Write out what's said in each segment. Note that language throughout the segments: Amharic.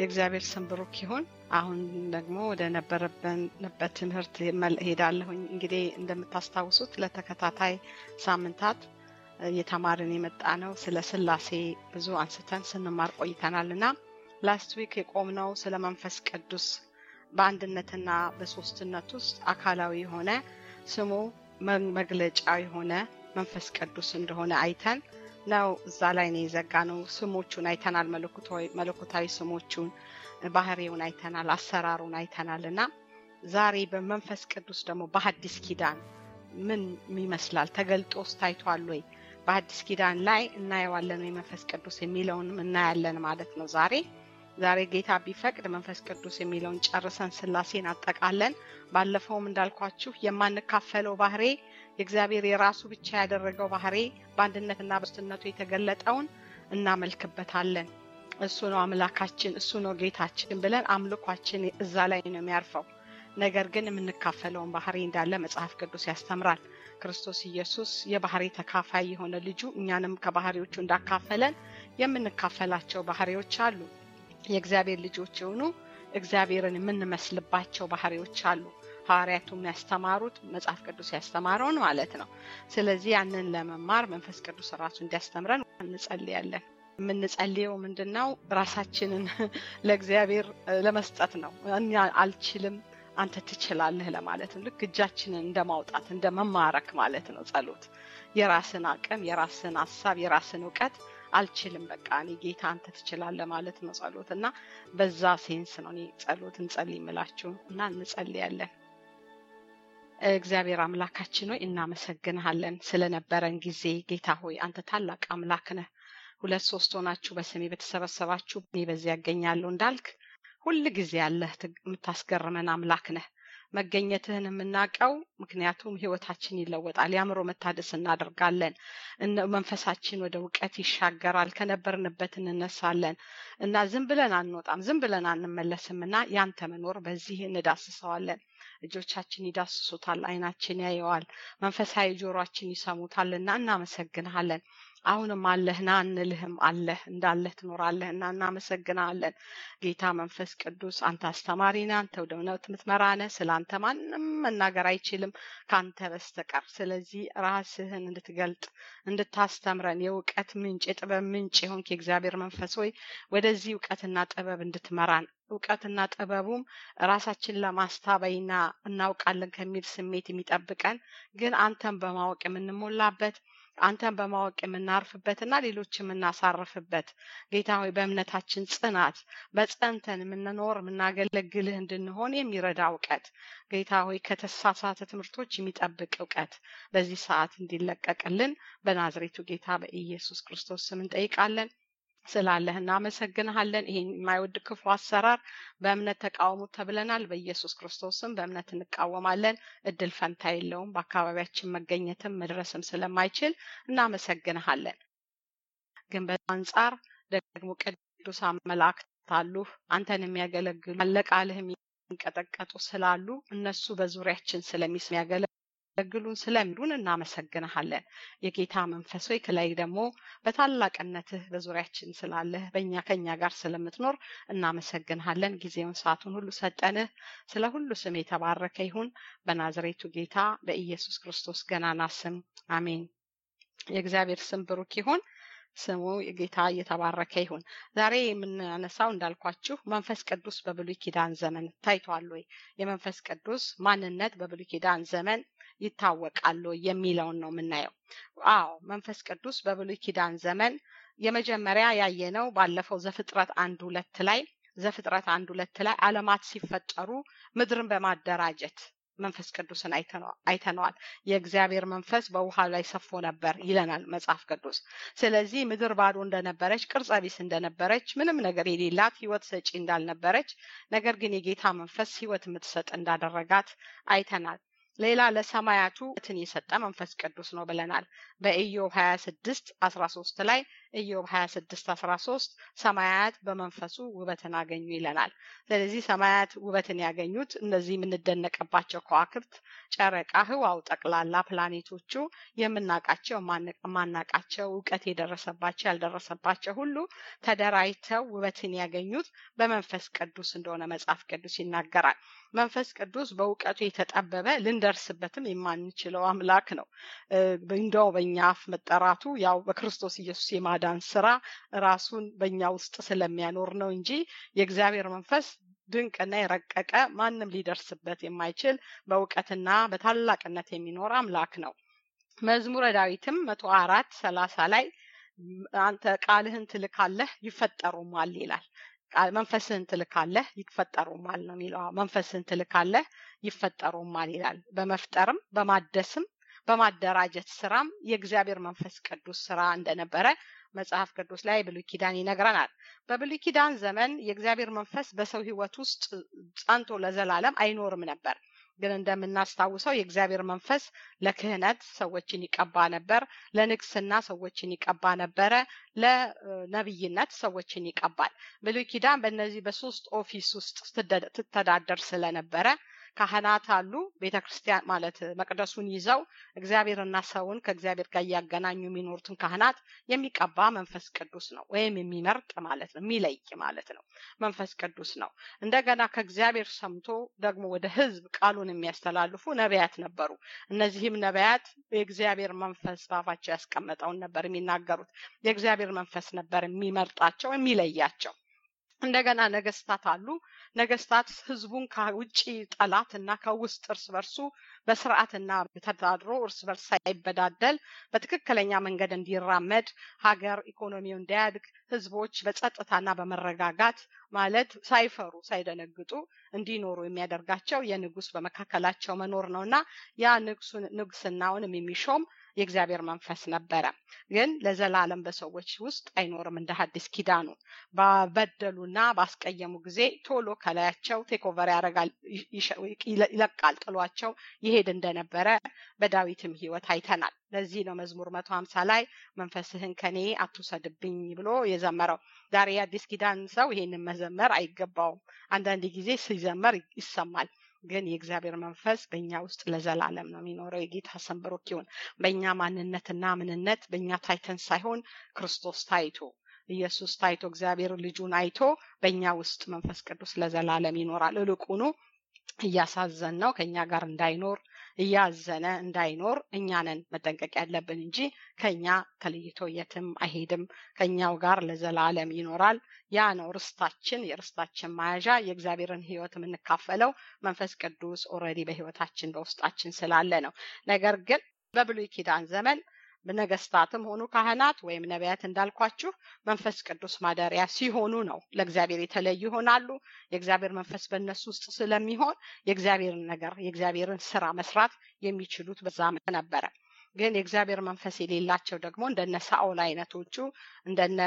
የእግዚአብሔር ስም ብሩክ ይሁን። አሁን ደግሞ ወደ ነበረበት ትምህርት ሄዳለሁኝ። እንግዲህ እንደምታስታውሱት ለተከታታይ ሳምንታት እየተማርን የመጣ ነው ስለ ስላሴ ብዙ አንስተን ስንማር ቆይተናል እና ላስት ዊክ የቆምነው ስለ መንፈስ ቅዱስ በአንድነትና በሶስትነት ውስጥ አካላዊ የሆነ ስሙ መግለጫ የሆነ መንፈስ ቅዱስ እንደሆነ አይተን ነው እዛ ላይ ነው የዘጋ ነው። ስሞቹን አይተናል፣ መለኮታዊ ስሞቹን፣ ባህሪውን አይተናል፣ አሰራሩን አይተናል እና ዛሬ በመንፈስ ቅዱስ ደግሞ በሐዲስ ኪዳን ምን ይመስላል ተገልጦስ ታይቷል ወይ በሐዲስ ኪዳን ላይ እናየዋለን ወይ መንፈስ ቅዱስ የሚለውንም እናያለን ማለት ነው ዛሬ ዛሬ ጌታ ቢፈቅድ መንፈስ ቅዱስ የሚለውን ጨርሰን ስላሴን አጠቃለን ባለፈውም እንዳልኳችሁ የማንካፈለው ባህሬ የእግዚአብሔር የራሱ ብቻ ያደረገው ባህሬ በአንድነትና በሶስትነቱ የተገለጠውን እናመልክበታለን እሱ ነው አምላካችን እሱ ነው ጌታችን ብለን አምልኳችን እዛ ላይ ነው የሚያርፈው ነገር ግን የምንካፈለውን ባህሪ እንዳለ መጽሐፍ ቅዱስ ያስተምራል ክርስቶስ ኢየሱስ የባህሪ ተካፋይ የሆነ ልጁ እኛንም ከባህሪዎቹ እንዳካፈለን የምንካፈላቸው ባህሪዎች አሉ የእግዚአብሔር ልጆች የሆኑ እግዚአብሔርን የምንመስልባቸው ባህሪዎች አሉ ሐዋርያቱም ያስተማሩት መጽሐፍ ቅዱስ ያስተማረውን ማለት ነው ስለዚህ ያንን ለመማር መንፈስ ቅዱስ ራሱ እንዲያስተምረን እንጸልያለን የምንጸልየው ምንድን ነው ራሳችንን ለእግዚአብሔር ለመስጠት ነው እኛ አልችልም አንተ ትችላለህ ለማለት ነው ልክ እጃችንን እንደ ማውጣት እንደ መማረክ ማለት ነው ጸሎት የራስን አቅም የራስን ሀሳብ የራስን እውቀት አልችልም በቃ እኔ ጌታ አንተ ትችላለህ ማለት ነው ጸሎት እና በዛ ሴንስ ነው እኔ ጸሎት እንጸልይ ምላችሁ እና እንጸልያለን እግዚአብሔር አምላካችን ሆይ እናመሰግንሃለን ስለነበረን ጊዜ ጌታ ሆይ አንተ ታላቅ አምላክ ነህ ሁለት ሶስት ሆናችሁ በስሜ በተሰበሰባችሁ እኔ በዚያ ያገኛለሁ እንዳልክ ሁል ጊዜ ያለህ የምታስገርመን አምላክ ነህ መገኘትህን የምናውቀው ምክንያቱም ህይወታችን ይለወጣል የአእምሮ መታደስ እናደርጋለን መንፈሳችን ወደ እውቀት ይሻገራል ከነበርንበት እንነሳለን እና ዝም ብለን አንወጣም ዝም ብለን አንመለስም እና ያንተ መኖር በዚህ እንዳስሰዋለን እጆቻችን ይዳስሱታል አይናችን ያየዋል መንፈሳዊ ጆሮችን ይሰሙታል እና እናመሰግንሃለን አሁንም አለህና እንልህም አለህ እንዳለህ ትኖራለህ እና እናመሰግናለን ጌታ መንፈስ ቅዱስ አንተ አስተማሪ ነህ አንተ ወደ እውነት የምትመራነ ስለ አንተ ማንም መናገር አይችልም ከአንተ በስተቀር ስለዚህ ራስህን እንድትገልጥ እንድታስተምረን የእውቀት ምንጭ የጥበብ ምንጭ የሆንክ የእግዚአብሔር መንፈስ ሆይ ወደዚህ እውቀትና ጥበብ እንድትመራን እውቀትና ጥበቡም ራሳችን ለማስታበይና እናውቃለን ከሚል ስሜት የሚጠብቀን ግን አንተን በማወቅ የምንሞላበት አንተን በማወቅ የምናርፍበትና ሌሎች የምናሳርፍበት ጌታ ሆይ በእምነታችን ጽናት በጸንተን የምንኖር የምናገለግልህ እንድንሆን የሚረዳ እውቀት ጌታ ሆይ ከተሳሳተ ትምህርቶች የሚጠብቅ እውቀት በዚህ ሰዓት እንዲለቀቅልን በናዝሬቱ ጌታ በኢየሱስ ክርስቶስ ስም እንጠይቃለን ስላለህ እናመሰግንሃለን ይሄን የማይወድ ክፉ አሰራር በእምነት ተቃውሙ ተብለናል በኢየሱስ ክርስቶስም በእምነት እንቃወማለን እድል ፈንታ የለውም በአካባቢያችን መገኘትም መድረስም ስለማይችል እናመሰግንሃለን ግን በአንጻር ደግሞ ቅዱሳን መላእክት አሉ አንተን የሚያገለግሉ አለቃልህ የሚንቀጠቀጡ ስላሉ እነሱ በዙሪያችን ስለሚያገለ ያገለግሉን ስለሚሉን እናመሰግንሃለን የጌታ መንፈስ ሆይ ከላይ ደግሞ በታላቅነትህ በዙሪያችን ስላለህ በእኛ ከኛ ጋር ስለምትኖር እናመሰግንሃለን ጊዜውን ሰዓቱን ሁሉ ሰጠንህ ስለ ሁሉ ስም የተባረከ ይሁን በናዝሬቱ ጌታ በኢየሱስ ክርስቶስ ገናና ስም አሜን የእግዚአብሔር ስም ብሩክ ይሁን ስሙ ጌታ እየተባረከ ይሁን ዛሬ የምናነሳው እንዳልኳችሁ መንፈስ ቅዱስ በብሉይ ኪዳን ዘመን ታይቷል ወይ የመንፈስ ቅዱስ ማንነት በብሉይ ኪዳን ዘመን ይታወቃሉ የሚለውን ነው የምናየው አዎ መንፈስ ቅዱስ በብሉይ ኪዳን ዘመን የመጀመሪያ ያየነው ባለፈው ዘፍጥረት አንድ ሁለት ላይ ዘፍጥረት አንድ ሁለት ላይ አለማት ሲፈጠሩ ምድርን በማደራጀት መንፈስ ቅዱስን አይተነዋል የእግዚአብሔር መንፈስ በውሃ ላይ ሰፎ ነበር ይለናል መጽሐፍ ቅዱስ ስለዚህ ምድር ባዶ እንደነበረች ቅርጸ ቢስ እንደነበረች ምንም ነገር የሌላት ህይወት ሰጪ እንዳልነበረች ነገር ግን የጌታ መንፈስ ህይወት የምትሰጥ እንዳደረጋት አይተናል ሌላ ለሰማያቱ ትን የሰጠ መንፈስ ቅዱስ ነው ብለናል በኢዮብ 26 13 ላይ ኢዮብ 26 13 ሰማያት በመንፈሱ ውበትን አገኙ ይለናል። ስለዚህ ሰማያት ውበትን ያገኙት እነዚህ የምንደነቅባቸው ከዋክብት፣ ጨረቃ፣ ህዋው ጠቅላላ ፕላኔቶቹ የምናውቃቸው የማናውቃቸው እውቀት የደረሰባቸው ያልደረሰባቸው ሁሉ ተደራጅተው ውበትን ያገኙት በመንፈስ ቅዱስ እንደሆነ መጽሐፍ ቅዱስ ይናገራል። መንፈስ ቅዱስ በእውቀቱ የተጠበበ ልንደርስበትም የማንችለው አምላክ ነው። እንደው በእኛ አፍ መጠራቱ ያው በክርስቶስ ኢየሱስ የማዳን ስራ ራሱን በእኛ ውስጥ ስለሚያኖር ነው እንጂ የእግዚአብሔር መንፈስ ድንቅና የረቀቀ ማንም ሊደርስበት የማይችል በእውቀትና በታላቅነት የሚኖር አምላክ ነው። መዝሙረ ዳዊትም መቶ አራት ሰላሳ ላይ አንተ ቃልህን ትልካለህ ይፈጠሩማል ይላል። መንፈስህን ትልካለህ ይፈጠሩማል ነው የሚለው። መንፈስህን ትልካለህ ይፈጠሩማል ይላል። በመፍጠርም በማደስም በማደራጀት ስራም የእግዚአብሔር መንፈስ ቅዱስ ስራ እንደነበረ መጽሐፍ ቅዱስ ላይ ብሉይ ኪዳን ይነግረናል። በብሉይ ኪዳን ዘመን የእግዚአብሔር መንፈስ በሰው ሕይወት ውስጥ ጸንቶ ለዘላለም አይኖርም ነበር። ግን እንደምናስታውሰው የእግዚአብሔር መንፈስ ለክህነት ሰዎችን ይቀባ ነበር፣ ለንግስና ሰዎችን ይቀባ ነበረ፣ ለነብይነት ሰዎችን ይቀባል። ብሉይ ኪዳን በእነዚህ በሶስት ኦፊስ ውስጥ ትተዳደር ስለነበረ ካህናት አሉ። ቤተ ክርስቲያን ማለት መቅደሱን ይዘው እግዚአብሔርና ሰውን ከእግዚአብሔር ጋር እያገናኙ የሚኖሩትን ካህናት የሚቀባ መንፈስ ቅዱስ ነው፣ ወይም የሚመርጥ ማለት ነው፣ የሚለይ ማለት ነው። መንፈስ ቅዱስ ነው። እንደገና ከእግዚአብሔር ሰምቶ ደግሞ ወደ ህዝብ ቃሉን የሚያስተላልፉ ነቢያት ነበሩ። እነዚህም ነቢያት የእግዚአብሔር መንፈስ በአፋቸው ያስቀመጠውን ነበር የሚናገሩት። የእግዚአብሔር መንፈስ ነበር የሚመርጣቸው፣ የሚለያቸው። እንደገና ነገስታት አሉ። ነገስታት ህዝቡን ከውጭ ጠላት እና ከውስጥ እርስ በርሱ በስርዓትና ተዳድሮ እርስ በርስ ሳይበዳደል በትክክለኛ መንገድ እንዲራመድ ሀገር ኢኮኖሚው እንዲያድግ ህዝቦች በጸጥታና በመረጋጋት ማለት ሳይፈሩ ሳይደነግጡ እንዲኖሩ የሚያደርጋቸው የንጉስ በመካከላቸው መኖር ነው እና ያ ንጉስናውንም የሚሾም የእግዚአብሔር መንፈስ ነበረ። ግን ለዘላለም በሰዎች ውስጥ አይኖርም። እንደ ሐዲስ ኪዳኑ ባበደሉና ባስቀየሙ ጊዜ ቶሎ ከላያቸው ቴኮቨር ያደርጋል፣ ይለቃል፣ ጥሏቸው ይሄድ እንደነበረ በዳዊትም ህይወት አይተናል። ለዚህ ነው መዝሙር መቶ ሀምሳ ላይ መንፈስህን ከኔ አትውሰድብኝ ብሎ የዘመረው። ዛሬ የአዲስ ኪዳን ሰው ይሄንን መዘመር አይገባውም። አንዳንድ ጊዜ ሲዘመር ይሰማል። ግን የእግዚአብሔር መንፈስ በእኛ ውስጥ ለዘላለም ነው የሚኖረው። የጌታ ስም ብሩክ ይሁን። በእኛ ማንነትና ምንነት በእኛ ታይተን ሳይሆን ክርስቶስ ታይቶ ኢየሱስ ታይቶ እግዚአብሔር ልጁን አይቶ በእኛ ውስጥ መንፈስ ቅዱስ ለዘላለም ይኖራል። እልቁኑ እያሳዘን ነው ከእኛ ጋር እንዳይኖር እያዘነ እንዳይኖር እኛንን መጠንቀቅ ያለብን እንጂ ከኛ ተለይቶ የትም አይሄድም። ከኛው ጋር ለዘላለም ይኖራል። ያ ነው ርስታችን፣ የርስታችን መያዣ፣ የእግዚአብሔርን ሕይወት የምንካፈለው መንፈስ ቅዱስ ኦልሬዲ በሕይወታችን በውስጣችን ስላለ ነው። ነገር ግን በብሉይ ኪዳን ዘመን ነገስታትም ሆኑ ካህናት ወይም ነቢያት እንዳልኳችሁ መንፈስ ቅዱስ ማደሪያ ሲሆኑ ነው ለእግዚአብሔር የተለዩ ይሆናሉ። የእግዚአብሔር መንፈስ በእነሱ ውስጥ ስለሚሆን የእግዚአብሔርን ነገር የእግዚአብሔርን ስራ መስራት የሚችሉት በዛ ነበረ። ግን የእግዚአብሔር መንፈስ የሌላቸው ደግሞ እንደነ ሳኦል አይነቶቹ እንደነ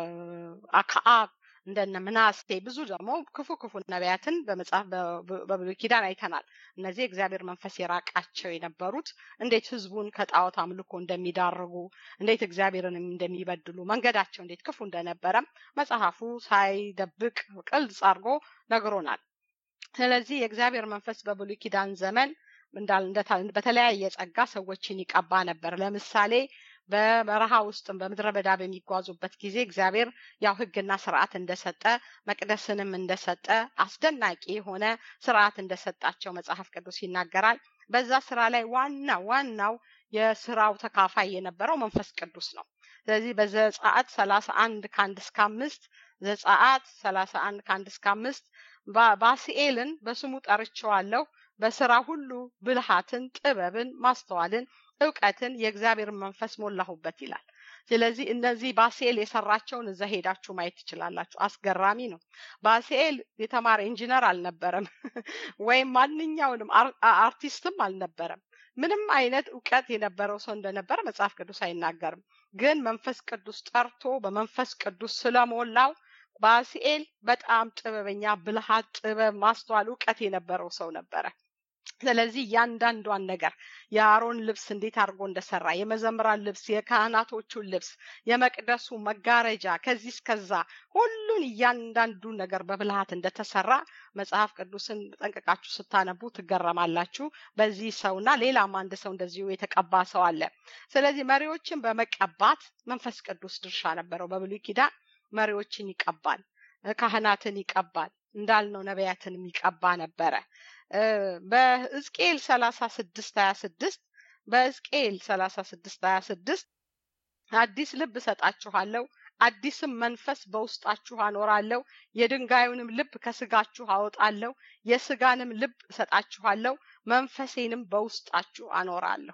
አክዓብ እንደነ ምናሴ ብዙ ደግሞ ክፉ ክፉ ነቢያትን በመጽሐፍ በብሉይ ኪዳን አይተናል። እነዚህ እግዚአብሔር መንፈስ የራቃቸው የነበሩት እንዴት ህዝቡን ከጣዖት አምልኮ እንደሚዳርጉ፣ እንዴት እግዚአብሔርን እንደሚበድሉ፣ መንገዳቸው እንዴት ክፉ እንደነበረም መጽሐፉ ሳይደብቅ ቅልጽ አድርጎ ነግሮናል። ስለዚህ የእግዚአብሔር መንፈስ በብሉይ ኪዳን ዘመን በተለያየ ጸጋ ሰዎችን ይቀባ ነበር። ለምሳሌ በበረሃ ውስጥም በምድረ በዳ በሚጓዙበት ጊዜ እግዚአብሔር ያው ህግና ስርዓት እንደሰጠ መቅደስንም እንደሰጠ አስደናቂ የሆነ ስርዓት እንደሰጣቸው መጽሐፍ ቅዱስ ይናገራል። በዛ ስራ ላይ ዋና ዋናው የስራው ተካፋይ የነበረው መንፈስ ቅዱስ ነው። ስለዚህ በዘጸአት ሰላሳ አንድ ከአንድ እስከ አምስት ዘጸአት ሰላሳ አንድ ከአንድ እስከ አምስት ባስኤልን በስሙ ጠርቼዋለሁ በስራ ሁሉ ብልሃትን፣ ጥበብን፣ ማስተዋልን እውቀትን የእግዚአብሔር መንፈስ ሞላሁበት ይላል። ስለዚህ እነዚህ ባሴል የሰራቸውን እዛ ሄዳችሁ ማየት ትችላላችሁ። አስገራሚ ነው። ባሴል የተማረ ኢንጂነር አልነበረም፣ ወይም ማንኛውንም አርቲስትም አልነበረም። ምንም አይነት እውቀት የነበረው ሰው እንደነበረ መጽሐፍ ቅዱስ አይናገርም። ግን መንፈስ ቅዱስ ጠርቶ በመንፈስ ቅዱስ ስለሞላው ባስኤል በጣም ጥበበኛ፣ ብልሃት፣ ጥበብ፣ ማስተዋል፣ እውቀት የነበረው ሰው ነበረ። ስለዚህ እያንዳንዷን ነገር የአሮን ልብስ እንዴት አድርጎ እንደሰራ የመዘምራን ልብስ የካህናቶቹን ልብስ የመቅደሱ መጋረጃ ከዚህ እስከዛ ሁሉን እያንዳንዱ ነገር በብልሃት እንደተሰራ መጽሐፍ ቅዱስን ጠንቅቃችሁ ስታነቡ ትገረማላችሁ በዚህ ሰውና ሌላም አንድ ሰው እንደዚሁ የተቀባ ሰው አለ ስለዚህ መሪዎችን በመቀባት መንፈስ ቅዱስ ድርሻ ነበረው በብሉይ ኪዳን መሪዎችን ይቀባል ካህናትን ይቀባል እንዳልነው ነቢያትንም ይቀባ ነበረ በሕዝቅኤል ሰላሳ ስድስት ሀያ ስድስት በሕዝቅኤል ሰላሳ ስድስት ሀያ ስድስት አዲስ ልብ እሰጣችኋለሁ አዲስም መንፈስ በውስጣችሁ አኖራለሁ የድንጋዩንም ልብ ከስጋችሁ አወጣለሁ የስጋንም ልብ እሰጣችኋለሁ መንፈሴንም በውስጣችሁ አኖራለሁ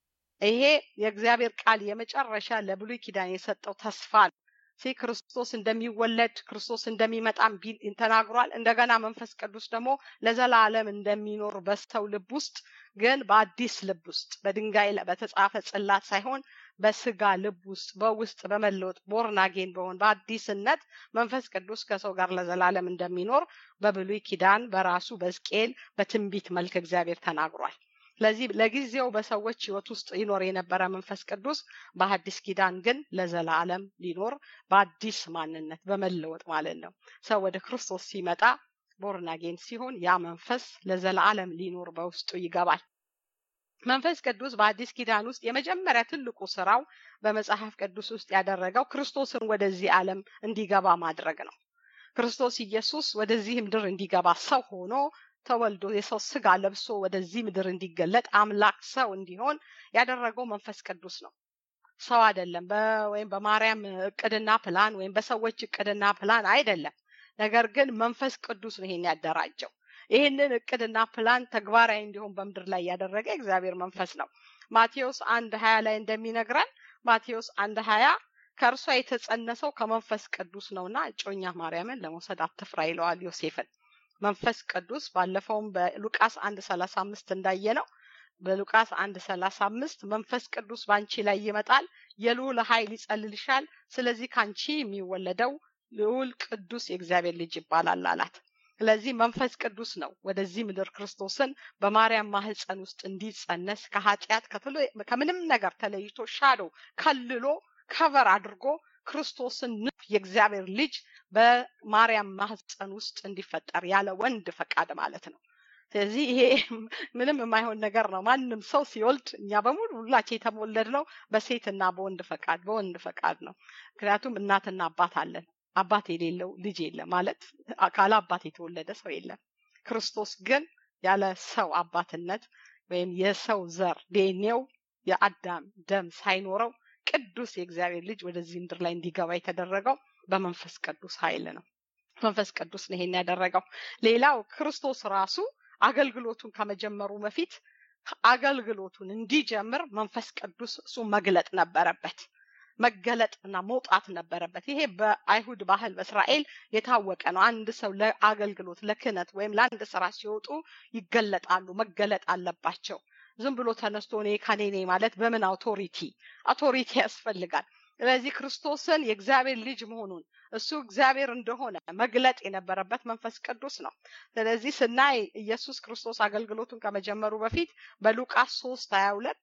ይሄ የእግዚአብሔር ቃል የመጨረሻ ለብሉይ ኪዳን የሰጠው ተስፋ ነው ሲ ክርስቶስ እንደሚወለድ ክርስቶስ እንደሚመጣም ተናግሯል እንደገና መንፈስ ቅዱስ ደግሞ ለዘላለም እንደሚኖር በሰው ልብ ውስጥ ግን በአዲስ ልብ ውስጥ በድንጋይ በተጻፈ ጽላት ሳይሆን በስጋ ልብ ውስጥ በውስጥ በመለወጥ ቦርናጌን በሆን በአዲስነት መንፈስ ቅዱስ ከሰው ጋር ለዘላለም እንደሚኖር በብሉይ ኪዳን በራሱ በዝቅኤል በትንቢት መልክ እግዚአብሔር ተናግሯል ስለዚህ ለጊዜው በሰዎች ህይወት ውስጥ ይኖር የነበረ መንፈስ ቅዱስ በአዲስ ኪዳን ግን ለዘላለም ሊኖር በአዲስ ማንነት በመለወጥ ማለት ነው ሰው ወደ ክርስቶስ ሲመጣ ቦርናጌን ሲሆን ያ መንፈስ ለዘላለም ሊኖር በውስጡ ይገባል መንፈስ ቅዱስ በአዲስ ኪዳን ውስጥ የመጀመሪያ ትልቁ ስራው በመጽሐፍ ቅዱስ ውስጥ ያደረገው ክርስቶስን ወደዚህ ዓለም እንዲገባ ማድረግ ነው ክርስቶስ ኢየሱስ ወደዚህ ምድር እንዲገባ ሰው ሆኖ ተወልዶ የሰው ስጋ ለብሶ ወደዚህ ምድር እንዲገለጥ አምላክ ሰው እንዲሆን ያደረገው መንፈስ ቅዱስ ነው ሰው አይደለም ወይም በማርያም እቅድና ፕላን ወይም በሰዎች እቅድና ፕላን አይደለም ነገር ግን መንፈስ ቅዱስ ነው ይሄን ያደራጀው ይህንን እቅድና ፕላን ተግባራዊ እንዲሆን በምድር ላይ ያደረገ እግዚአብሔር መንፈስ ነው ማቴዎስ አንድ ሀያ ላይ እንደሚነግረን ማቴዎስ አንድ ሀያ ከእርሷ የተጸነሰው ከመንፈስ ቅዱስ ነውና እጮኛ ማርያምን ለመውሰድ አትፍራ ይለዋል ዮሴፍን መንፈስ ቅዱስ ባለፈውም በሉቃስ አንድ ሰላሳ አምስት እንዳየ ነው በሉቃስ አንድ ሰላሳ አምስት መንፈስ ቅዱስ በአንቺ ላይ ይመጣል የልዑል ኃይል ይጸልልሻል ስለዚህ ከአንቺ የሚወለደው ልዑል ቅዱስ የእግዚአብሔር ልጅ ይባላል አላት ስለዚህ መንፈስ ቅዱስ ነው ወደዚህ ምድር ክርስቶስን በማርያም ማህፀን ውስጥ እንዲጸነስ ከኃጢአት ከምንም ነገር ተለይቶ ሻዶ ከልሎ ከቨር አድርጎ ክርስቶስን የእግዚአብሔር ልጅ በማርያም ማህፀን ውስጥ እንዲፈጠር ያለ ወንድ ፈቃድ ማለት ነው ስለዚህ ይሄ ምንም የማይሆን ነገር ነው ማንም ሰው ሲወልድ እኛ በሙሉ ሁላችን የተወለድ ነው በሴትና በወንድ ፈቃድ በወንድ ፈቃድ ነው ምክንያቱም እናትና አባት አለን አባት የሌለው ልጅ የለም ማለት ካለ አባት የተወለደ ሰው የለም ክርስቶስ ግን ያለ ሰው አባትነት ወይም የሰው ዘር ዴኔው የአዳም ደም ሳይኖረው ቅዱስ የእግዚአብሔር ልጅ ወደዚህ ምድር ላይ እንዲገባ የተደረገው በመንፈስ ቅዱስ ኃይል ነው መንፈስ ቅዱስ ነው ይሄን ያደረገው ሌላው ክርስቶስ ራሱ አገልግሎቱን ከመጀመሩ በፊት አገልግሎቱን እንዲጀምር መንፈስ ቅዱስ እሱ መግለጥ ነበረበት መገለጥና መውጣት ነበረበት ይሄ በአይሁድ ባህል በእስራኤል የታወቀ ነው አንድ ሰው ለአገልግሎት ለክህነት ወይም ለአንድ ስራ ሲወጡ ይገለጣሉ መገለጥ አለባቸው ዝም ብሎ ተነስቶ እኔ ከኔ ማለት በምን አውቶሪቲ አውቶሪቲ ያስፈልጋል ስለዚህ ክርስቶስን የእግዚአብሔር ልጅ መሆኑን እሱ እግዚአብሔር እንደሆነ መግለጥ የነበረበት መንፈስ ቅዱስ ነው ስለዚህ ስናይ ኢየሱስ ክርስቶስ አገልግሎቱን ከመጀመሩ በፊት በሉቃስ ሶስት ሀያ ሁለት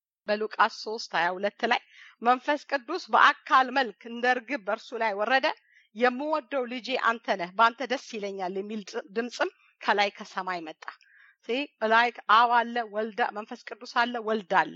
በሉቃስ ሶስት ሀያ ሁለት ላይ መንፈስ ቅዱስ በአካል መልክ እንደ እርግብ በእርሱ ላይ ወረደ የምወደው ልጄ አንተ ነህ በአንተ ደስ ይለኛል የሚል ድምፅም ከላይ ከሰማይ መጣ ላይ አብ አለ ወልዳ መንፈስ ቅዱስ አለ ወልድ አለ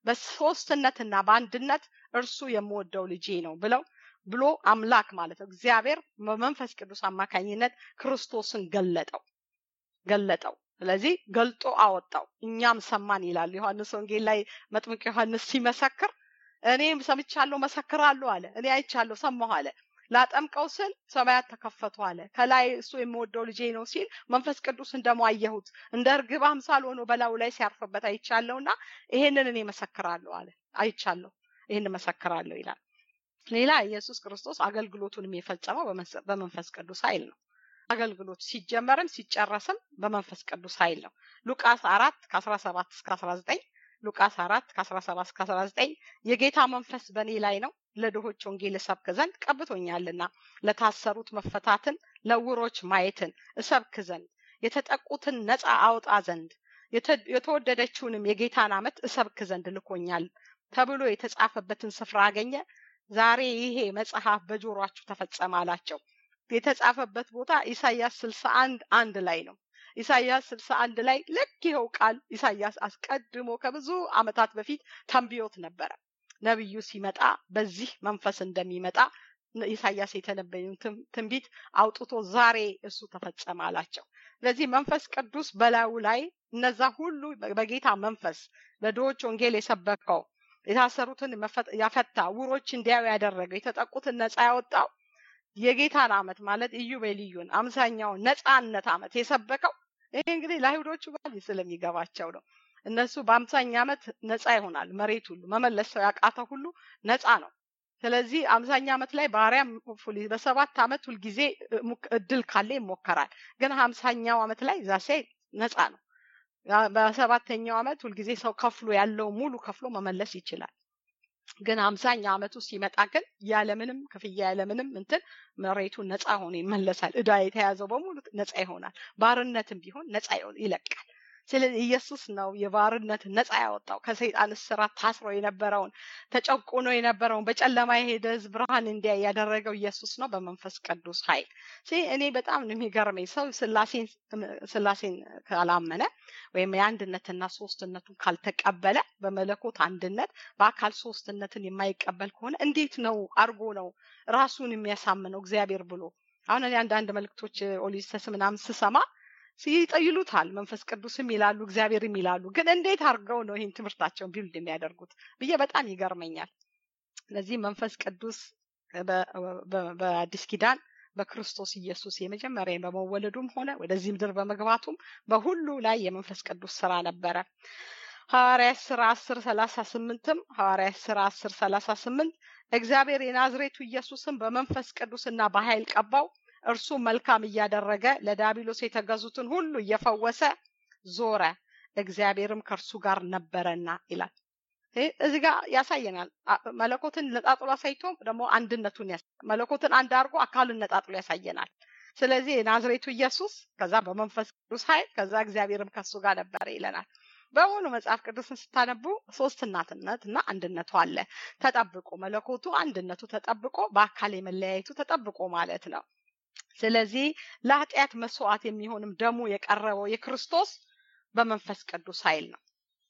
በሶስትነትና በአንድነት እርሱ የምወደው ልጄ ነው ብለው ብሎ አምላክ ማለት ነው እግዚአብሔር በመንፈስ ቅዱስ አማካኝነት ክርስቶስን ገለጠው ገለጠው ስለዚህ ገልጦ አወጣው እኛም ሰማን ይላል ዮሐንስ ወንጌል ላይ መጥምቅ ዮሐንስ ሲመሰክር እኔም ሰምቻለሁ መሰክራለሁ አለ እኔ አይቻለሁ ሰማሁ አለ ላጠምቀው ስል ሰማያት ተከፈቱ አለ ከላይ እሱ የምወደው ልጄ ነው ሲል መንፈስ ቅዱስን ደግሞ አየሁት እንደ እርግብ አምሳል ሆኖ በላዩ ላይ ሲያርፍበት አይቻለሁና ይሄንን እኔ መሰክራለሁ አለ አይቻለሁ ይህን መሰክራለሁ ይላል ሌላ ኢየሱስ ክርስቶስ አገልግሎቱንም የፈጸመው በመንፈስ ቅዱስ ኃይል ነው አገልግሎት ሲጀመርም ሲጨረስም በመንፈስ ቅዱስ ኃይል ነው ሉቃስ አራት ከአስራ ሰባት እስከ አስራ ዘጠኝ ሉቃስ አራት ከአስራ ሰባት እስከ አስራ ዘጠኝ የጌታ መንፈስ በእኔ ላይ ነው ለድሆች ወንጌል እሰብክ ዘንድ ቀብቶኛልና ለታሰሩት መፈታትን ለውሮች ማየትን እሰብክ ዘንድ የተጠቁትን ነፃ አውጣ ዘንድ የተወደደችውንም የጌታን ዓመት እሰብክ ዘንድ ልኮኛል ተብሎ የተጻፈበትን ስፍራ አገኘ። ዛሬ ይሄ መጽሐፍ በጆሯችሁ ተፈጸመ አላቸው። የተጻፈበት ቦታ ኢሳያስ ስልሳ አንድ አንድ ላይ ነው። ኢሳያስ ስልሳ አንድ ላይ ልክ ይኸው ቃል ኢሳያስ አስቀድሞ ከብዙ ዓመታት በፊት ተንብዮት ነበረ። ነቢዩ ሲመጣ በዚህ መንፈስ እንደሚመጣ ኢሳያስ የተነበየውን ትንቢት አውጥቶ ዛሬ እሱ ተፈጸመ አላቸው። ስለዚህ መንፈስ ቅዱስ በላዩ ላይ እነዛ ሁሉ በጌታ መንፈስ ለድሆች ወንጌል የሰበከው የታሰሩትን ያፈታ፣ ዕውሮች እንዲያዩ ያደረገው፣ የተጠቁትን ነፃ ያወጣው የጌታን ዓመት ማለት ኢዮቤልዩን አምሳኛውን ነፃነት ዓመት የሰበከው ይሄ እንግዲህ ለአይሁዶቹ ባል ስለሚገባቸው ነው። እነሱ በአምሳኛ ዓመት ነፃ ይሆናል። መሬት ሁሉ መመለስ ሰው ያቃተው ሁሉ ነፃ ነው። ስለዚህ አምሳኛ ዓመት ላይ ባሪያም በሰባት ዓመት ሁልጊዜ እድል ካለ ይሞከራል። ግን ሀምሳኛው ዓመት ላይ ዛሴ ነፃ ነው። በሰባተኛው ዓመት ሁልጊዜ ሰው ከፍሎ ያለው ሙሉ ከፍሎ መመለስ ይችላል። ግን አምሳኛው ዓመቱ ሲመጣ ግን ያለምንም ክፍያ ያለምንም እንትን መሬቱ ነፃ ሆኖ ይመለሳል። እዳ የተያዘው በሙሉ ነፃ ይሆናል። ባርነትም ቢሆን ነፃ ይለቃል። ስለዚህ ኢየሱስ ነው የባርነት ነፃ ያወጣው ከሰይጣን እስራት ታስሮ የነበረውን ተጨቁኖ የነበረውን በጨለማ የሄደ ሕዝብ ብርሃን እንዲያይ ያደረገው ኢየሱስ ነው በመንፈስ ቅዱስ ኃይል። እኔ በጣም ነው የሚገርመኝ ሰው ስላሴን ስላሴን ካላመነ ወይም የአንድነትና ሶስትነቱን ካልተቀበለ በመለኮት አንድነት በአካል ሶስትነትን የማይቀበል ከሆነ እንዴት ነው አርጎ ነው ራሱን የሚያሳምነው እግዚአብሔር ብሎ አሁን እኔ አንዳንድ መልእክቶች ኦሊሰስ ምናምን ስሰማ ይጠይሉታል መንፈስ ቅዱስም ይላሉ እግዚአብሔርም ይላሉ። ግን እንዴት አድርገው ነው ይህን ትምህርታቸውን ቢልድ የሚያደርጉት ብዬ በጣም ይገርመኛል። ስለዚህ መንፈስ ቅዱስ በአዲስ ኪዳን በክርስቶስ ኢየሱስ የመጀመሪያ በመወለዱም ሆነ ወደዚህ ምድር በመግባቱም በሁሉ ላይ የመንፈስ ቅዱስ ስራ ነበረ። ሐዋርያት ስራ አስር ሰላሳ ስምንትም ሐዋርያት ስራ አስር ሰላሳ ስምንት እግዚአብሔር የናዝሬቱ ኢየሱስን በመንፈስ ቅዱስና በኃይል ቀባው እርሱ መልካም እያደረገ ለዳቢሎስ የተገዙትን ሁሉ እየፈወሰ ዞረ፣ እግዚአብሔርም ከእርሱ ጋር ነበረና ይላል። እዚህ ጋር ያሳየናል። መለኮትን ነጣጥሎ አሳይቶ ደግሞ አንድነቱን መለኮትን አንድ አድርጎ አካሉን ነጣጥሎ ያሳየናል። ስለዚህ የናዝሬቱ ኢየሱስ ከዛ በመንፈስ ቅዱስ ኃይል ከዛ እግዚአብሔርም ከሱ ጋር ነበረ ይለናል። በሙሉ መጽሐፍ ቅዱስን ስታነቡ ሶስት እናትነት እና አንድነቱ አለ ተጠብቆ መለኮቱ አንድነቱ ተጠብቆ በአካል የመለያየቱ ተጠብቆ ማለት ነው። ስለዚህ ለኃጢአት መስዋዕት የሚሆንም ደሙ የቀረበው የክርስቶስ በመንፈስ ቅዱስ ኃይል ነው።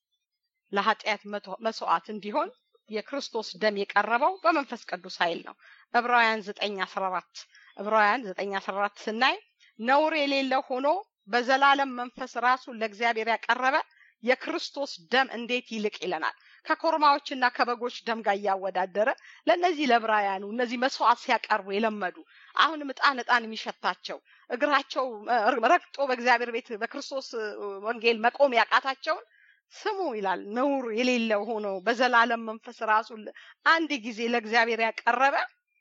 ለኃጢአት መስዋዕት እንዲሆን የክርስቶስ ደም የቀረበው በመንፈስ ቅዱስ ኃይል ነው። ዕብራውያን ዘጠኝ አስራ አራት ዕብራውያን ዘጠኝ አስራ አራት ስናይ ነውር የሌለው ሆኖ በዘላለም መንፈስ ራሱን ለእግዚአብሔር ያቀረበ የክርስቶስ ደም እንዴት ይልቅ ይለናል። ከኮርማዎችና ከበጎች ደም ጋር እያወዳደረ ለእነዚህ ለዕብራውያኑ እነዚህ መስዋዕት ሲያቀርቡ የለመዱ አሁንም ዕጣን ዕጣን የሚሸታቸው እግራቸው ረግጦ በእግዚአብሔር ቤት በክርስቶስ ወንጌል መቆም ያቃታቸውን ስሙ ይላል። ነውር የሌለው ሆኖ በዘላለም መንፈስ ራሱን አንድ ጊዜ ለእግዚአብሔር ያቀረበ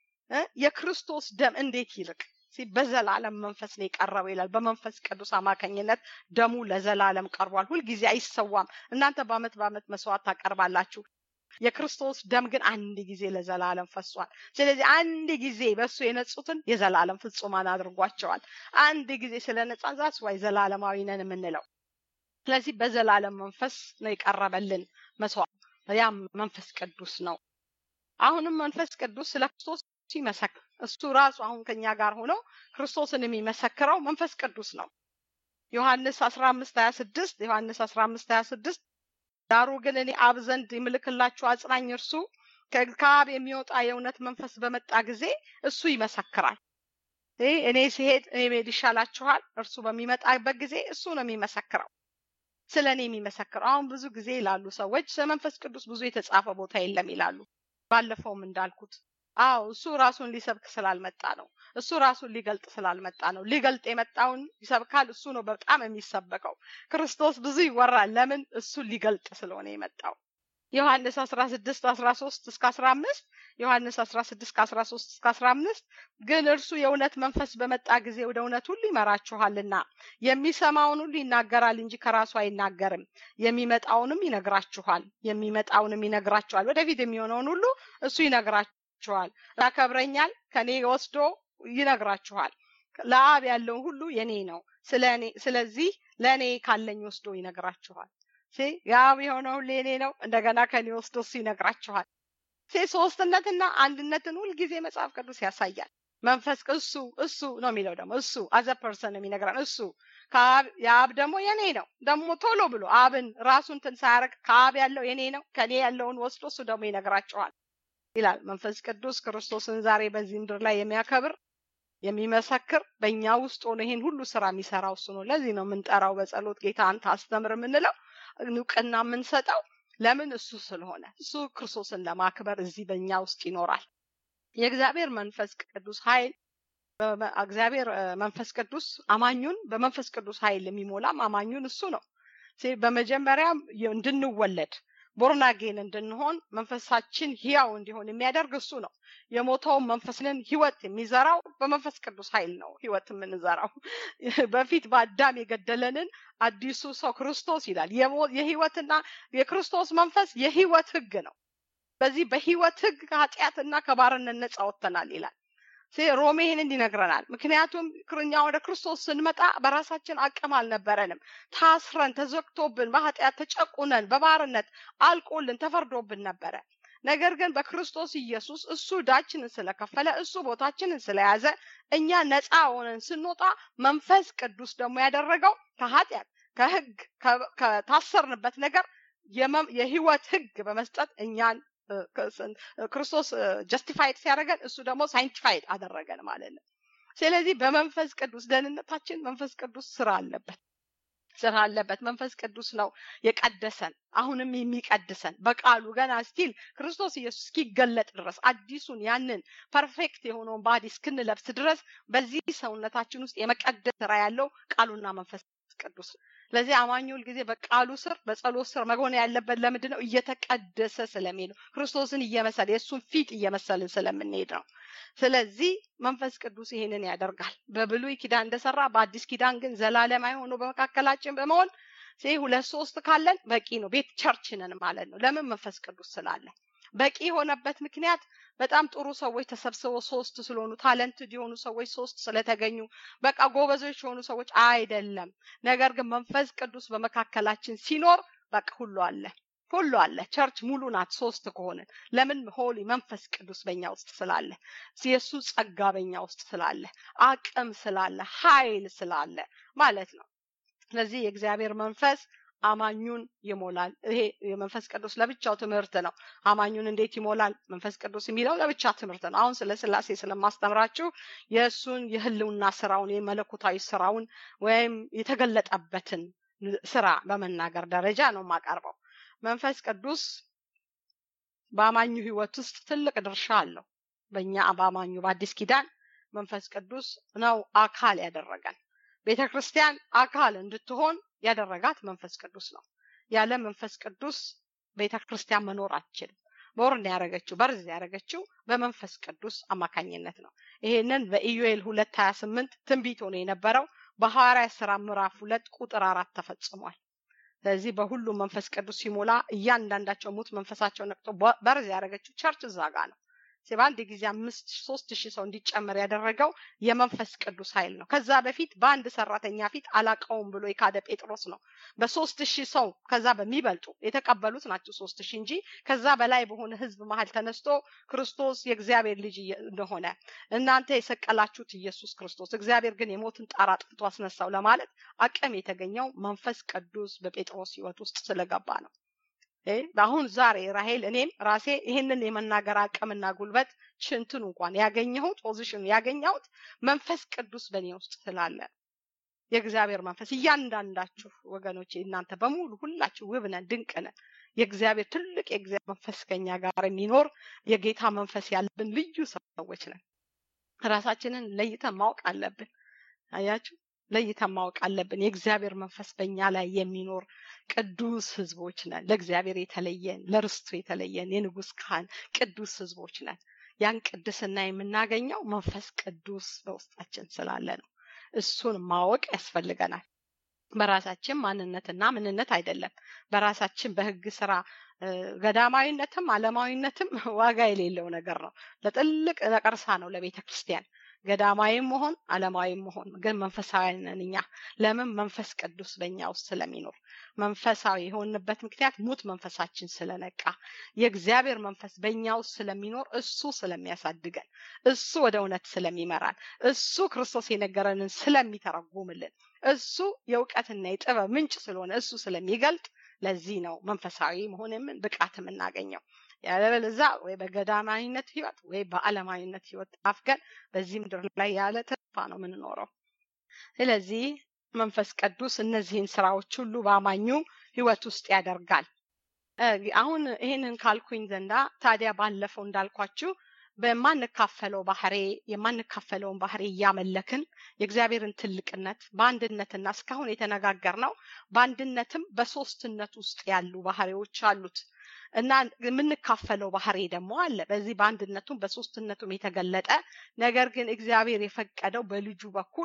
የክርስቶስ ደም እንዴት ይልቅ በዘላለም መንፈስ ነው የቀረበው ይላል። በመንፈስ ቅዱስ አማካኝነት ደሙ ለዘላለም ቀርቧል። ሁልጊዜ አይሰዋም። እናንተ በአመት በአመት መስዋዕት ታቀርባላችሁ። የክርስቶስ ደም ግን አንድ ጊዜ ለዘላለም ፈሷል። ስለዚህ አንድ ጊዜ በእሱ የነጹትን የዘላለም ፍጹማን አድርጓቸዋል። አንድ ጊዜ ስለ ነጻን ዛስ ዋይ ዘላለማዊ ነን የምንለው ስለዚህ በዘላለም መንፈስ ነው የቀረበልን መስዋዕት። ያም መንፈስ ቅዱስ ነው። አሁንም መንፈስ ቅዱስ ስለ ክርስቶስ ሲመሰክር እሱ ራሱ አሁን ከኛ ጋር ሆኖ ክርስቶስን የሚመሰክረው መንፈስ ቅዱስ ነው። ዮሐንስ አስራ አምስት ሀያ ስድስት ዮሐንስ አስራ አምስት ሀያ ስድስት ዳሩ ግን እኔ አብ ዘንድ የምልክላችሁ አጽናኝ እርሱ ከአብ የሚወጣ የእውነት መንፈስ በመጣ ጊዜ እሱ ይመሰክራል። እኔ ሲሄድ እኔ መሄድ ይሻላችኋል። እርሱ በሚመጣበት ጊዜ እሱ ነው የሚመሰክረው ስለ እኔ የሚመሰክረው። አሁን ብዙ ጊዜ ይላሉ ሰዎች ስለ መንፈስ ቅዱስ ብዙ የተጻፈ ቦታ የለም ይላሉ። ባለፈውም እንዳልኩት አዎ እሱ ራሱን ሊሰብክ ስላልመጣ ነው። እሱ ራሱን ሊገልጥ ስላልመጣ ነው። ሊገልጥ የመጣውን ይሰብካል። እሱ ነው በጣም የሚሰበከው። ክርስቶስ ብዙ ይወራል። ለምን? እሱን ሊገልጥ ስለሆነ የመጣው። ዮሐንስ 16 13 እስከ 15 ዮሐንስ 16 ከ13 እስከ 15 ግን እርሱ የእውነት መንፈስ በመጣ ጊዜ ወደ እውነት ሁሉ ይመራችኋልና የሚሰማውን ሁሉ ይናገራል እንጂ ከራሱ አይናገርም። የሚመጣውንም ይነግራችኋል የሚመጣውንም ይነግራችኋል። ወደፊት የሚሆነውን ሁሉ እሱ ይነግራችኋል። ያከብረኛል፣ ከኔ ወስዶ ይነግራችኋል። ለአብ ያለውን ሁሉ የኔ ነው። ስለዚህ ለእኔ ካለኝ ወስዶ ይነግራችኋል። የአብ የሆነው ሁሉ የኔ ነው። እንደገና ከኔ ወስዶ እሱ ይነግራችኋል። ሶስትነትና አንድነትን ሁልጊዜ መጽሐፍ ቅዱስ ያሳያል። መንፈስ እሱ እሱ ነው የሚለው ደግሞ እሱ አዘ ፐርሰን የሚነግረን እሱ የአብ ደግሞ የኔ ነው። ደግሞ ቶሎ ብሎ አብን ራሱን እንትን ሳያደርግ ከአብ ያለው የኔ ነው ከኔ ያለውን ወስዶ እሱ ደግሞ ይነግራቸዋል ይላል። መንፈስ ቅዱስ ክርስቶስን ዛሬ በዚህ ምድር ላይ የሚያከብር የሚመሰክር በእኛ ውስጥ ሆኖ ይሄን ሁሉ ስራ የሚሰራው እሱ ነው። ለዚህ ነው የምንጠራው በጸሎት ጌታ አንተ አስተምር የምንለው እውቅና የምንሰጠው ለምን እሱ ስለሆነ እሱ ክርስቶስን ለማክበር እዚህ በእኛ ውስጥ ይኖራል። የእግዚአብሔር መንፈስ ቅዱስ ኃይል እግዚአብሔር መንፈስ ቅዱስ አማኙን በመንፈስ ቅዱስ ኃይል የሚሞላም አማኙን እሱ ነው። በመጀመሪያ እንድንወለድ ቦርናጌን እንድንሆን መንፈሳችን ህያው እንዲሆን የሚያደርግ እሱ ነው። የሞተውን መንፈስንን ህይወት የሚዘራው በመንፈስ ቅዱስ ኃይል ነው። ህይወት የምንዘራው በፊት በአዳም የገደለንን አዲሱ ሰው ክርስቶስ ይላል። የህይወትና የክርስቶስ መንፈስ የህይወት ህግ ነው። በዚህ በህይወት ህግ ከኃጢአትና ከባርነት ነጻ ወጥተናል ይላል። ሮሜ ይህንን ይነግረናል። ምክንያቱም እኛ ወደ ክርስቶስ ስንመጣ በራሳችን አቅም አልነበረንም። ታስረን ተዘግቶብን በኃጢአት ተጨቁነን በባርነት አልቆልን ተፈርዶብን ነበረ። ነገር ግን በክርስቶስ ኢየሱስ እሱ ዕዳችንን ስለከፈለ እሱ ቦታችንን ስለያዘ እኛ ነፃ ሆነን ስንወጣ መንፈስ ቅዱስ ደግሞ ያደረገው ከኃጢአት ከህግ ከታሰርንበት ነገር የህይወት ህግ በመስጠት እኛን ክርስቶስ ጀስቲፋይድ ሲያደርገን እሱ ደግሞ ሳይንቲፋይድ አደረገን ማለት ነው። ስለዚህ በመንፈስ ቅዱስ ደህንነታችን መንፈስ ቅዱስ ስራ አለበት ስራ አለበት። መንፈስ ቅዱስ ነው የቀደሰን፣ አሁንም የሚቀድሰን በቃሉ ገና ስቲል ክርስቶስ ኢየሱስ እስኪገለጥ ድረስ አዲሱን ያንን ፐርፌክት የሆነውን ባዲ እስክንለብስ ድረስ በዚህ ሰውነታችን ውስጥ የመቀደስ ስራ ያለው ቃሉና መንፈስ ቅዱስ ስለዚህ አማኙ ሁልጊዜ በቃሉ ስር በጸሎት ስር መሆን ያለበት ለምንድን ነው? እየተቀደሰ ስለሚሄድ ነው። ክርስቶስን እየመሰለ የእሱን ፊት እየመሰልን ስለምንሄድ ነው። ስለዚህ መንፈስ ቅዱስ ይሄንን ያደርጋል። በብሉይ ኪዳን እንደሰራ በአዲስ ኪዳን ግን ዘላለማዊ ሆኖ በመካከላችን በመሆን ሁለት ሶስት ካለን በቂ ነው። ቤት ቸርች ነን ማለት ነው። ለምን? መንፈስ ቅዱስ ስላለ። በቂ የሆነበት ምክንያት በጣም ጥሩ ሰዎች ተሰብስበው ሶስት ስለሆኑ ታለንትድ የሆኑ ሰዎች ሶስት ስለተገኙ በቃ ጎበዞች የሆኑ ሰዎች አይደለም። ነገር ግን መንፈስ ቅዱስ በመካከላችን ሲኖር በቃ ሁሉ አለ ሁሉ አለ። ቸርች ሙሉ ናት ሶስት ከሆንን። ለምን? ሆሊ መንፈስ ቅዱስ በእኛ ውስጥ ስላለ፣ የእሱ ጸጋ በእኛ ውስጥ ስላለ፣ አቅም ስላለ፣ ኃይል ስላለ ማለት ነው። ስለዚህ የእግዚአብሔር መንፈስ አማኙን ይሞላል። ይሄ የመንፈስ ቅዱስ ለብቻው ትምህርት ነው። አማኙን እንዴት ይሞላል መንፈስ ቅዱስ የሚለው ለብቻ ትምህርት ነው። አሁን ስለ ስላሴ ስለማስተምራችሁ የእሱን የህልውና ስራውን የመለኮታዊ ስራውን ወይም የተገለጠበትን ስራ በመናገር ደረጃ ነው የማቀርበው። መንፈስ ቅዱስ በአማኙ ህይወት ውስጥ ትልቅ ድርሻ አለው። በእኛ በአማኙ በአዲስ ኪዳን መንፈስ ቅዱስ ነው አካል ያደረገን። ቤተ ክርስቲያን አካል እንድትሆን ያደረጋት መንፈስ ቅዱስ ነው። ያለ መንፈስ ቅዱስ ቤተ ክርስቲያን መኖር አትችልም። በወርን ያደረገችው በርዝ ያደረገችው በመንፈስ ቅዱስ አማካኝነት ነው። ይሄንን በኢዩኤል ሁለት ሀያ ስምንት ትንቢት ሆኖ የነበረው በሐዋርያ ስራ ምዕራፍ ሁለት ቁጥር አራት ተፈጽሟል። ስለዚህ በሁሉም መንፈስ ቅዱስ ሲሞላ እያንዳንዳቸው ሙት መንፈሳቸው ነቅቶ በርዝ ያደረገችው ቸርች እዛ ጋ ነው። በአንድ ጊዜ አምስት ሶስት ሺህ ሰው እንዲጨመር ያደረገው የመንፈስ ቅዱስ ኃይል ነው። ከዛ በፊት በአንድ ሰራተኛ ፊት አላቀውም ብሎ የካደ ጴጥሮስ ነው። በሶስት ሺህ ሰው ከዛ በሚበልጡ የተቀበሉት ናቸው ሶስት ሺህ እንጂ ከዛ በላይ በሆነ ህዝብ መሀል ተነስቶ ክርስቶስ የእግዚአብሔር ልጅ እንደሆነ እናንተ የሰቀላችሁት ኢየሱስ ክርስቶስ እግዚአብሔር ግን የሞትን ጣር አጥፍቶ አስነሳው ለማለት አቅም የተገኘው መንፈስ ቅዱስ በጴጥሮስ ህይወት ውስጥ ስለገባ ነው። አሁን ዛሬ ራሄል እኔም ራሴ ይህንን የመናገር አቅምና ጉልበት ሽንትን እንኳን ያገኘሁት ፖዚሽን ያገኘሁት መንፈስ ቅዱስ በእኔ ውስጥ ስላለ የእግዚአብሔር መንፈስ እያንዳንዳችሁ ወገኖች እናንተ በሙሉ ሁላችሁ ውብ ነን፣ ድንቅ ነን። የእግዚአብሔር ትልቅ የእግዚአብሔር መንፈስ ከኛ ጋር የሚኖር የጌታ መንፈስ ያለብን ልዩ ሰዎች ነን። ራሳችንን ለይተን ማወቅ አለብን። አያችሁ ለይተን ማወቅ አለብን። የእግዚአብሔር መንፈስ በእኛ ላይ የሚኖር ቅዱስ ህዝቦች ነን። ለእግዚአብሔር የተለየን ለርስቱ የተለየን የንጉስ ካህን ቅዱስ ህዝቦች ነን። ያን ቅድስና የምናገኘው መንፈስ ቅዱስ በውስጣችን ስላለ ነው። እሱን ማወቅ ያስፈልገናል። በራሳችን ማንነትና ምንነት አይደለም። በራሳችን በህግ ስራ ገዳማዊነትም አለማዊነትም ዋጋ የሌለው ነገር ነው። ለጥልቅ ነቀርሳ ነው ለቤተ ክርስቲያን። ገዳማዊም መሆን አለማዊም መሆን ግን መንፈሳዊ ነን እኛ ለምን መንፈስ ቅዱስ በእኛ ውስጥ ስለሚኖር መንፈሳዊ የሆንበት ምክንያት ሙት መንፈሳችን ስለነቃ የእግዚአብሔር መንፈስ በእኛ ውስጥ ስለሚኖር እሱ ስለሚያሳድገን እሱ ወደ እውነት ስለሚመራን እሱ ክርስቶስ የነገረንን ስለሚተረጉምልን እሱ የእውቀትና የጥበብ ምንጭ ስለሆነ እሱ ስለሚገልጥ ለዚህ ነው መንፈሳዊ መሆን ብቃት የምናገኘው ያለበለዛ ወይ በገዳማዊነት ህይወት ወይ በአለማዊነት ህይወት አፍገን በዚህ ምድር ላይ ያለ ተስፋ ነው የምንኖረው ስለዚህ መንፈስ ቅዱስ እነዚህን ስራዎች ሁሉ በአማኙ ህይወት ውስጥ ያደርጋል አሁን ይህንን ካልኩኝ ዘንዳ ታዲያ ባለፈው እንዳልኳችሁ በማንካፈለው ባህሬ የማንካፈለውን ባህሬ እያመለክን የእግዚአብሔርን ትልቅነት በአንድነትና እስካሁን የተነጋገር ነው በአንድነትም በሶስትነት ውስጥ ያሉ ባህሬዎች አሉት እና የምንካፈለው ባህሪ ደግሞ አለ በዚህ በአንድነቱም በሶስትነቱም የተገለጠ ነገር ግን እግዚአብሔር የፈቀደው በልጁ በኩል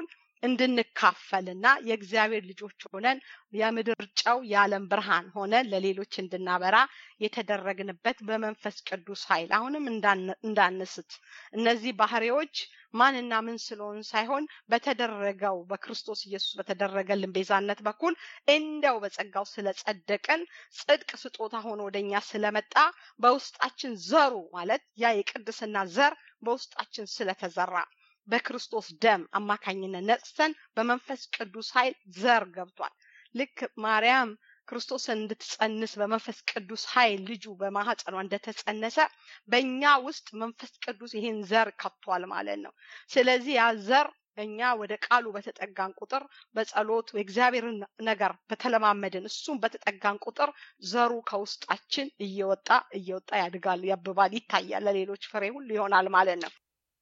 እንድንካፈልና የእግዚአብሔር ልጆች ሆነን የምድር ጨው የዓለም ብርሃን ሆነን ለሌሎች እንድናበራ የተደረግንበት በመንፈስ ቅዱስ ኃይል አሁንም እንዳንስት እነዚህ ባህሪዎች ማንና ምን ስለሆን ሳይሆን በተደረገው በክርስቶስ ኢየሱስ በተደረገልን ቤዛነት በኩል እንደው በጸጋው ስለጸደቀን ጽድቅ ስጦታ ሆኖ ወደኛ ስለመጣ በውስጣችን ዘሩ ማለት ያ የቅድስና ዘር በውስጣችን ስለተዘራ በክርስቶስ ደም አማካኝነት ነጽተን በመንፈስ ቅዱስ ኃይል ዘር ገብቷል ልክ ማርያም ክርስቶስን እንድትጸንስ በመንፈስ ቅዱስ ኃይል ልጁ በማህፀኗ እንደተጸነሰ በእኛ ውስጥ መንፈስ ቅዱስ ይህን ዘር ከቷል ማለት ነው ስለዚህ ያ ዘር እኛ ወደ ቃሉ በተጠጋን ቁጥር በጸሎት የእግዚአብሔርን ነገር በተለማመድን እሱም በተጠጋን ቁጥር ዘሩ ከውስጣችን እየወጣ እየወጣ ያድጋል ያብባል ይታያል ለሌሎች ፍሬ ሁሉ ይሆናል ማለት ነው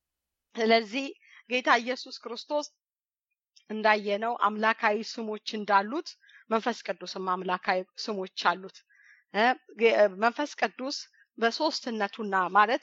ስለዚህ ጌታ ኢየሱስ ክርስቶስ እንዳየነው አምላካዊ ስሞች እንዳሉት መንፈስ ቅዱስም አምላካዊ ስሞች አሉት መንፈስ ቅዱስ በሶስትነቱና ማለት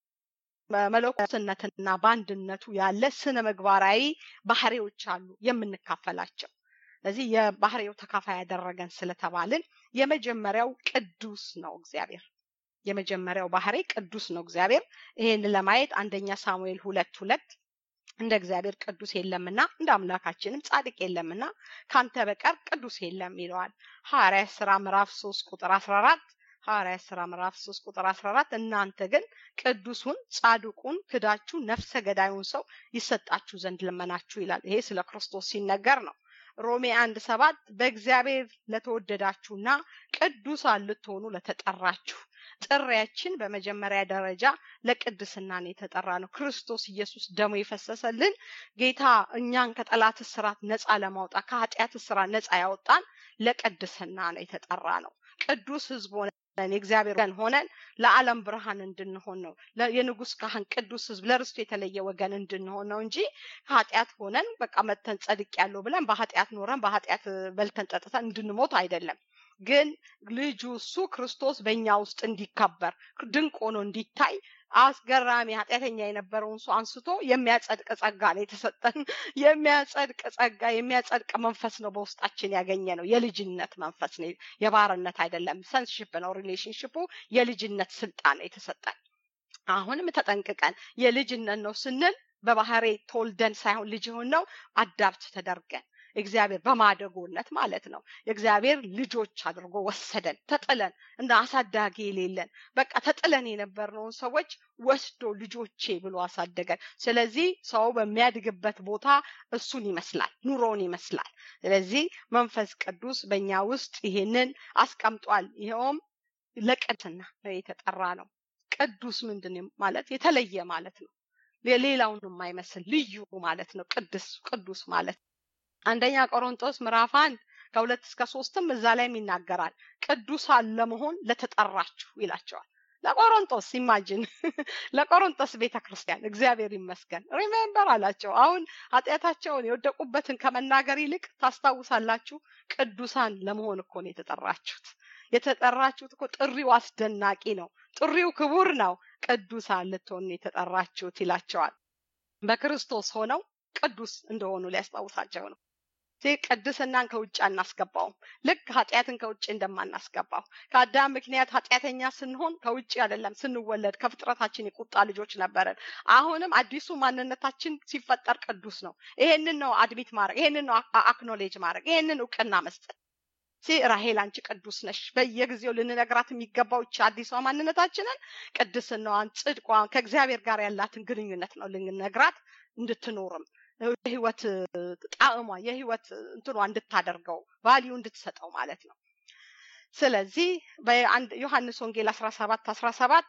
በመለኮትነትና በአንድነቱ ያለ ስነ ምግባራዊ ባህሪዎች አሉ የምንካፈላቸው ስለዚህ የባህሪው ተካፋይ ያደረገን ስለተባልን የመጀመሪያው ቅዱስ ነው እግዚአብሔር የመጀመሪያው ባህሪ ቅዱስ ነው እግዚአብሔር ይሄን ለማየት አንደኛ ሳሙኤል ሁለት ሁለት እንደ እግዚአብሔር ቅዱስ የለምና እንደ አምላካችንም ጻድቅ የለምና ካንተ በቀር ቅዱስ የለም ይለዋል ሐዋርያ ስራ ምዕራፍ 3 ቁጥር 14 ሐዋርያ ስራ ምዕራፍ 3 ቁጥር 14 እናንተ ግን ቅዱሱን ጻድቁን ክዳችሁ ነፍሰ ገዳዩን ሰው ይሰጣችሁ ዘንድ ለመናችሁ ይላል ይሄ ስለ ክርስቶስ ሲነገር ነው ሮሜ አንድ ሰባት በእግዚአብሔር ለተወደዳችሁና ቅዱሳን ልትሆኑ ለተጠራችሁ ጥሪያችን በመጀመሪያ ደረጃ ለቅድስና ነው የተጠራ ነው ክርስቶስ ኢየሱስ ደሞ የፈሰሰልን ጌታ እኛን ከጠላት ስራት ነፃ ለማውጣት ከኃጢአት ስራት ነፃ ያወጣን ለቅድስና ነው የተጠራ ነው ቅዱስ ህዝብ ሆነን የእግዚአብሔር ወገን ሆነን ለዓለም ብርሃን እንድንሆን ነው የንጉስ ካህን ቅዱስ ህዝብ ለርስቱ የተለየ ወገን እንድንሆን ነው እንጂ ኃጢአት ሆነን በቃ መተን ጸድቅ ያለው ብለን በኃጢአት ኖረን በኃጢአት በልተን ጠጥተን እንድንሞት አይደለም ግን ልጁ እሱ ክርስቶስ በእኛ ውስጥ እንዲከበር ድንቅ ሆኖ እንዲታይ አስገራሚ ኃጢአተኛ የነበረውን ሰው አንስቶ የሚያጸድቅ ጸጋ ነው የተሰጠን የሚያጸድቅ ጸጋ የሚያጸድቅ መንፈስ ነው በውስጣችን ያገኘ ነው የልጅነት መንፈስ ነው የባርነት አይደለም ሰንስሽፕ ነው ሪሌሽንሽፑ የልጅነት ስልጣን ነው የተሰጠን አሁንም ተጠንቅቀን የልጅነት ነው ስንል በባህሬ ተወልደን ሳይሆን ልጅ የሆን ነው አዳብት ተደርገን እግዚአብሔር በማደጎነት ማለት ነው የእግዚአብሔር ልጆች አድርጎ ወሰደን ተጥለን እንደ አሳዳጊ የሌለን በቃ ተጥለን የነበርነውን ሰዎች ወስዶ ልጆቼ ብሎ አሳደገን ስለዚህ ሰው በሚያድግበት ቦታ እሱን ይመስላል ኑሮውን ይመስላል ስለዚህ መንፈስ ቅዱስ በእኛ ውስጥ ይሄንን አስቀምጧል ይኸውም ለቅድስና የተጠራ ነው ቅዱስ ምንድን ማለት የተለየ ማለት ነው ሌላውን የማይመስል ልዩ ማለት ነው ቅዱስ ቅዱስ ማለት አንደኛ ቆሮንጦስ ምዕራፍ አንድ ከሁለት እስከ ሶስትም እዛ ላይም ይናገራል ቅዱሳን ለመሆን ለተጠራችሁ ይላቸዋል ለቆሮንጦስ ኢማጅን ለቆሮንጦስ ቤተ ክርስቲያን እግዚአብሔር ይመስገን ሪሜምበር አላቸው አሁን ኃጢአታቸውን የወደቁበትን ከመናገር ይልቅ ታስታውሳላችሁ ቅዱሳን ለመሆን እኮ ነው የተጠራችሁት የተጠራችሁት እኮ ጥሪው አስደናቂ ነው ጥሪው ክቡር ነው ቅዱሳን ልትሆን የተጠራችሁት ይላቸዋል በክርስቶስ ሆነው ቅዱስ እንደሆኑ ሊያስታውሳቸው ነው ቅድስናን ከውጭ አናስገባውም። ልክ ኃጢአትን ከውጭ እንደማናስገባው ከአዳም ምክንያት ኃጢአተኛ ስንሆን ከውጭ አይደለም ስንወለድ ከፍጥረታችን የቁጣ ልጆች ነበረን። አሁንም አዲሱ ማንነታችን ሲፈጠር ቅዱስ ነው። ይሄንን ነው አድሚት ማድረግ፣ ይሄንን ነው አክኖሌጅ ማድረግ፣ ይሄንን እውቅና መስጠት። ራሄል አንቺ ቅዱስ ነሽ። በየጊዜው ልንነግራት የሚገባው ይቺ አዲሷ ማንነታችንን ቅድስናዋን፣ ጽድቋን ከእግዚአብሔር ጋር ያላትን ግንኙነት ነው ልንነግራት እንድትኖርም የህይወት ጣዕሟ የህይወት እንትኗ እንድታደርገው ቫሊዩ እንድትሰጠው ማለት ነው። ስለዚህ በአንድ ዮሐንስ ወንጌል አስራ ሰባት አስራ ሰባት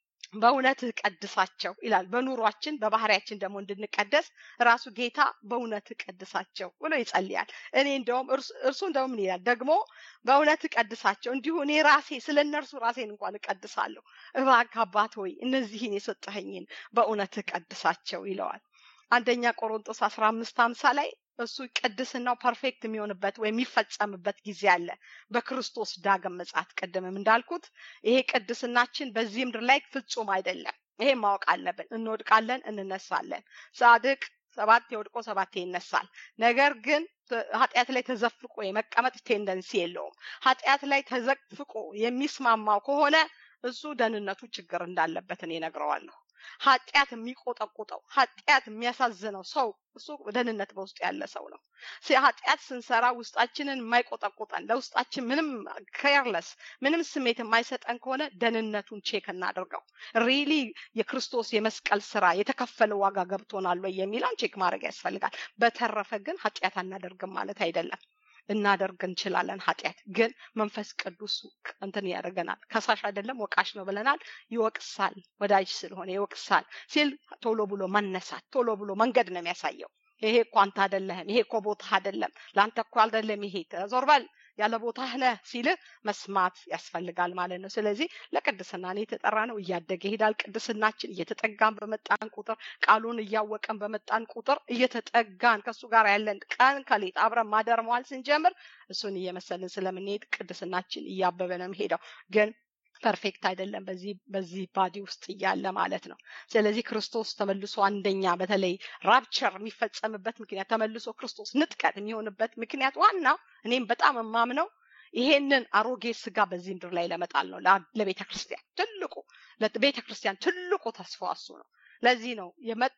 በእውነትህ ቀድሳቸው ይላል። በኑሯችን በባህሪያችን ደግሞ እንድንቀደስ ራሱ ጌታ በእውነትህ ቀድሳቸው ብሎ ይጸልያል። እኔ እንደውም እርሱ እንደውም ምን ይላል ደግሞ በእውነትህ ቀድሳቸው፣ እንዲሁ እኔ ራሴ ስለ እነርሱ ራሴን እንኳን እቀድሳለሁ። እባክህ አባት ሆይ እነዚህን የሰጠኸኝን በእውነትህ ቀድሳቸው ይለዋል። አንደኛ ቆሮንጦስ አስራ አምስት ሀምሳ ላይ እሱ ቅድስናው ፐርፌክት የሚሆንበት ወይም የሚፈጸምበት ጊዜ አለ በክርስቶስ ዳግም ምጽአት። ቅድምም እንዳልኩት ይሄ ቅድስናችን በዚህ ምድር ላይ ፍጹም አይደለም። ይሄ ማወቅ አለብን። እንወድቃለን፣ እንነሳለን። ጻድቅ ሰባት የወድቆ ሰባት ይነሳል። ነገር ግን ኃጢአት ላይ ተዘፍቆ የመቀመጥ ቴንደንሲ የለውም። ኃጢአት ላይ ተዘፍቆ የሚስማማው ከሆነ እሱ ደህንነቱ ችግር እንዳለበት እኔ እነግረዋለሁ። ኃጢአት የሚቆጠቁጠው ኃጢአት የሚያሳዝነው ሰው እሱ ደህንነት በውስጡ ያለ ሰው ነው። ኃጢአት ስንሰራ ውስጣችንን የማይቆጠቁጠን ለውስጣችን ምንም ኬርለስ ምንም ስሜት የማይሰጠን ከሆነ ደህንነቱን ቼክ እናድርገው። ሪሊ የክርስቶስ የመስቀል ስራ የተከፈለ ዋጋ ገብቶናል ወይ የሚለውን ቼክ ማድረግ ያስፈልጋል። በተረፈ ግን ኃጢአት አናደርግም ማለት አይደለም። እናደርግ እንችላለን። ኃጢአት ግን መንፈስ ቅዱስ እንትን ያደርገናል። ከሳሽ አይደለም ወቃሽ ነው ብለናል። ይወቅሳል፣ ወዳጅ ስለሆነ ይወቅሳል ሲል ቶሎ ብሎ መነሳት፣ ቶሎ ብሎ መንገድ ነው የሚያሳየው። ይሄ እኮ አንተ አይደለህም፣ ይሄ እኮ ቦታህ አይደለም፣ ለአንተ እኮ አይደለም፣ ይሄ ዞር በል ያለ ቦታህ ነህ ሲልህ መስማት ያስፈልጋል ማለት ነው። ስለዚህ ለቅድስና ነው የተጠራ ነው። እያደገ ይሄዳል። ቅድስናችን እየተጠጋን በመጣን ቁጥር ቃሉን እያወቀን በመጣን ቁጥር እየተጠጋን ከእሱ ጋር ያለን ቀን ከሌት አብረን ማደር መዋል ስንጀምር እሱን እየመሰልን ስለምንሄድ ቅድስናችን እያበበ ነው የሚሄደው ግን ፐርፌክት አይደለም በዚህ በዚህ ባዲ ውስጥ እያለ ማለት ነው። ስለዚህ ክርስቶስ ተመልሶ አንደኛ በተለይ ራፕቸር የሚፈጸምበት ምክንያት ተመልሶ ክርስቶስ ንጥቀት የሚሆንበት ምክንያት ዋናው እኔም በጣም የማምነው ይሄንን አሮጌ ስጋ በዚህ ምድር ላይ ለመጣል ነው። ለቤተ ክርስቲያን ትልቁ ለቤተ ክርስቲያን ትልቁ ተስፋ እሱ ነው። ለዚህ ነው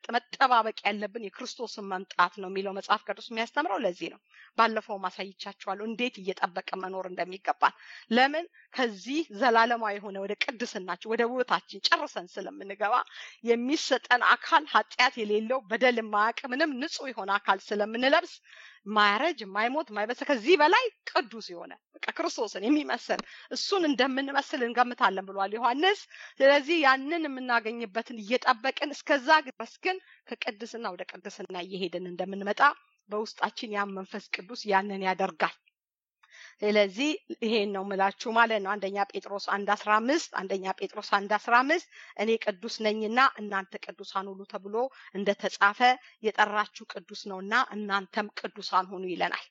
መጠባበቅ ያለብን የክርስቶስን መምጣት ነው የሚለው መጽሐፍ ቅዱስ የሚያስተምረው። ለዚህ ነው ባለፈው ማሳይቻችኋለሁ እንዴት እየጠበቀ መኖር እንደሚገባን። ለምን ከዚህ ዘላለማዊ የሆነ ወደ ቅድስናችን ወደ ውበታችን ጨርሰን ስለምንገባ የሚሰጠን አካል ኃጢአት የሌለው በደል የማያውቅ ምንም ንጹህ የሆነ አካል ስለምንለብስ ማያረጅ ማይሞት ማይበሰ ከዚህ በላይ ቅዱስ የሆነ በቃ ክርስቶስን የሚመስል እሱን እንደምንመስል እንገምታለን ብሏል ዮሐንስ። ስለዚህ ያንን የምናገኝበትን እየጠበቅን እስከዛ ድረስ ግን ከቅድስና ወደ ቅድስና እየሄድን እንደምንመጣ በውስጣችን ያን መንፈስ ቅዱስ ያንን ያደርጋል። ስለዚህ ይሄን ነው ምላችሁ ማለት ነው። አንደኛ ጴጥሮስ አንድ አስራ አምስት አንደኛ ጴጥሮስ አንድ አስራ አምስት እኔ ቅዱስ ነኝና እናንተ ቅዱሳን ሁኑ ተብሎ እንደተጻፈ የጠራችሁ ቅዱስ ነውና እናንተም ቅዱሳን ሁኑ ይለናል።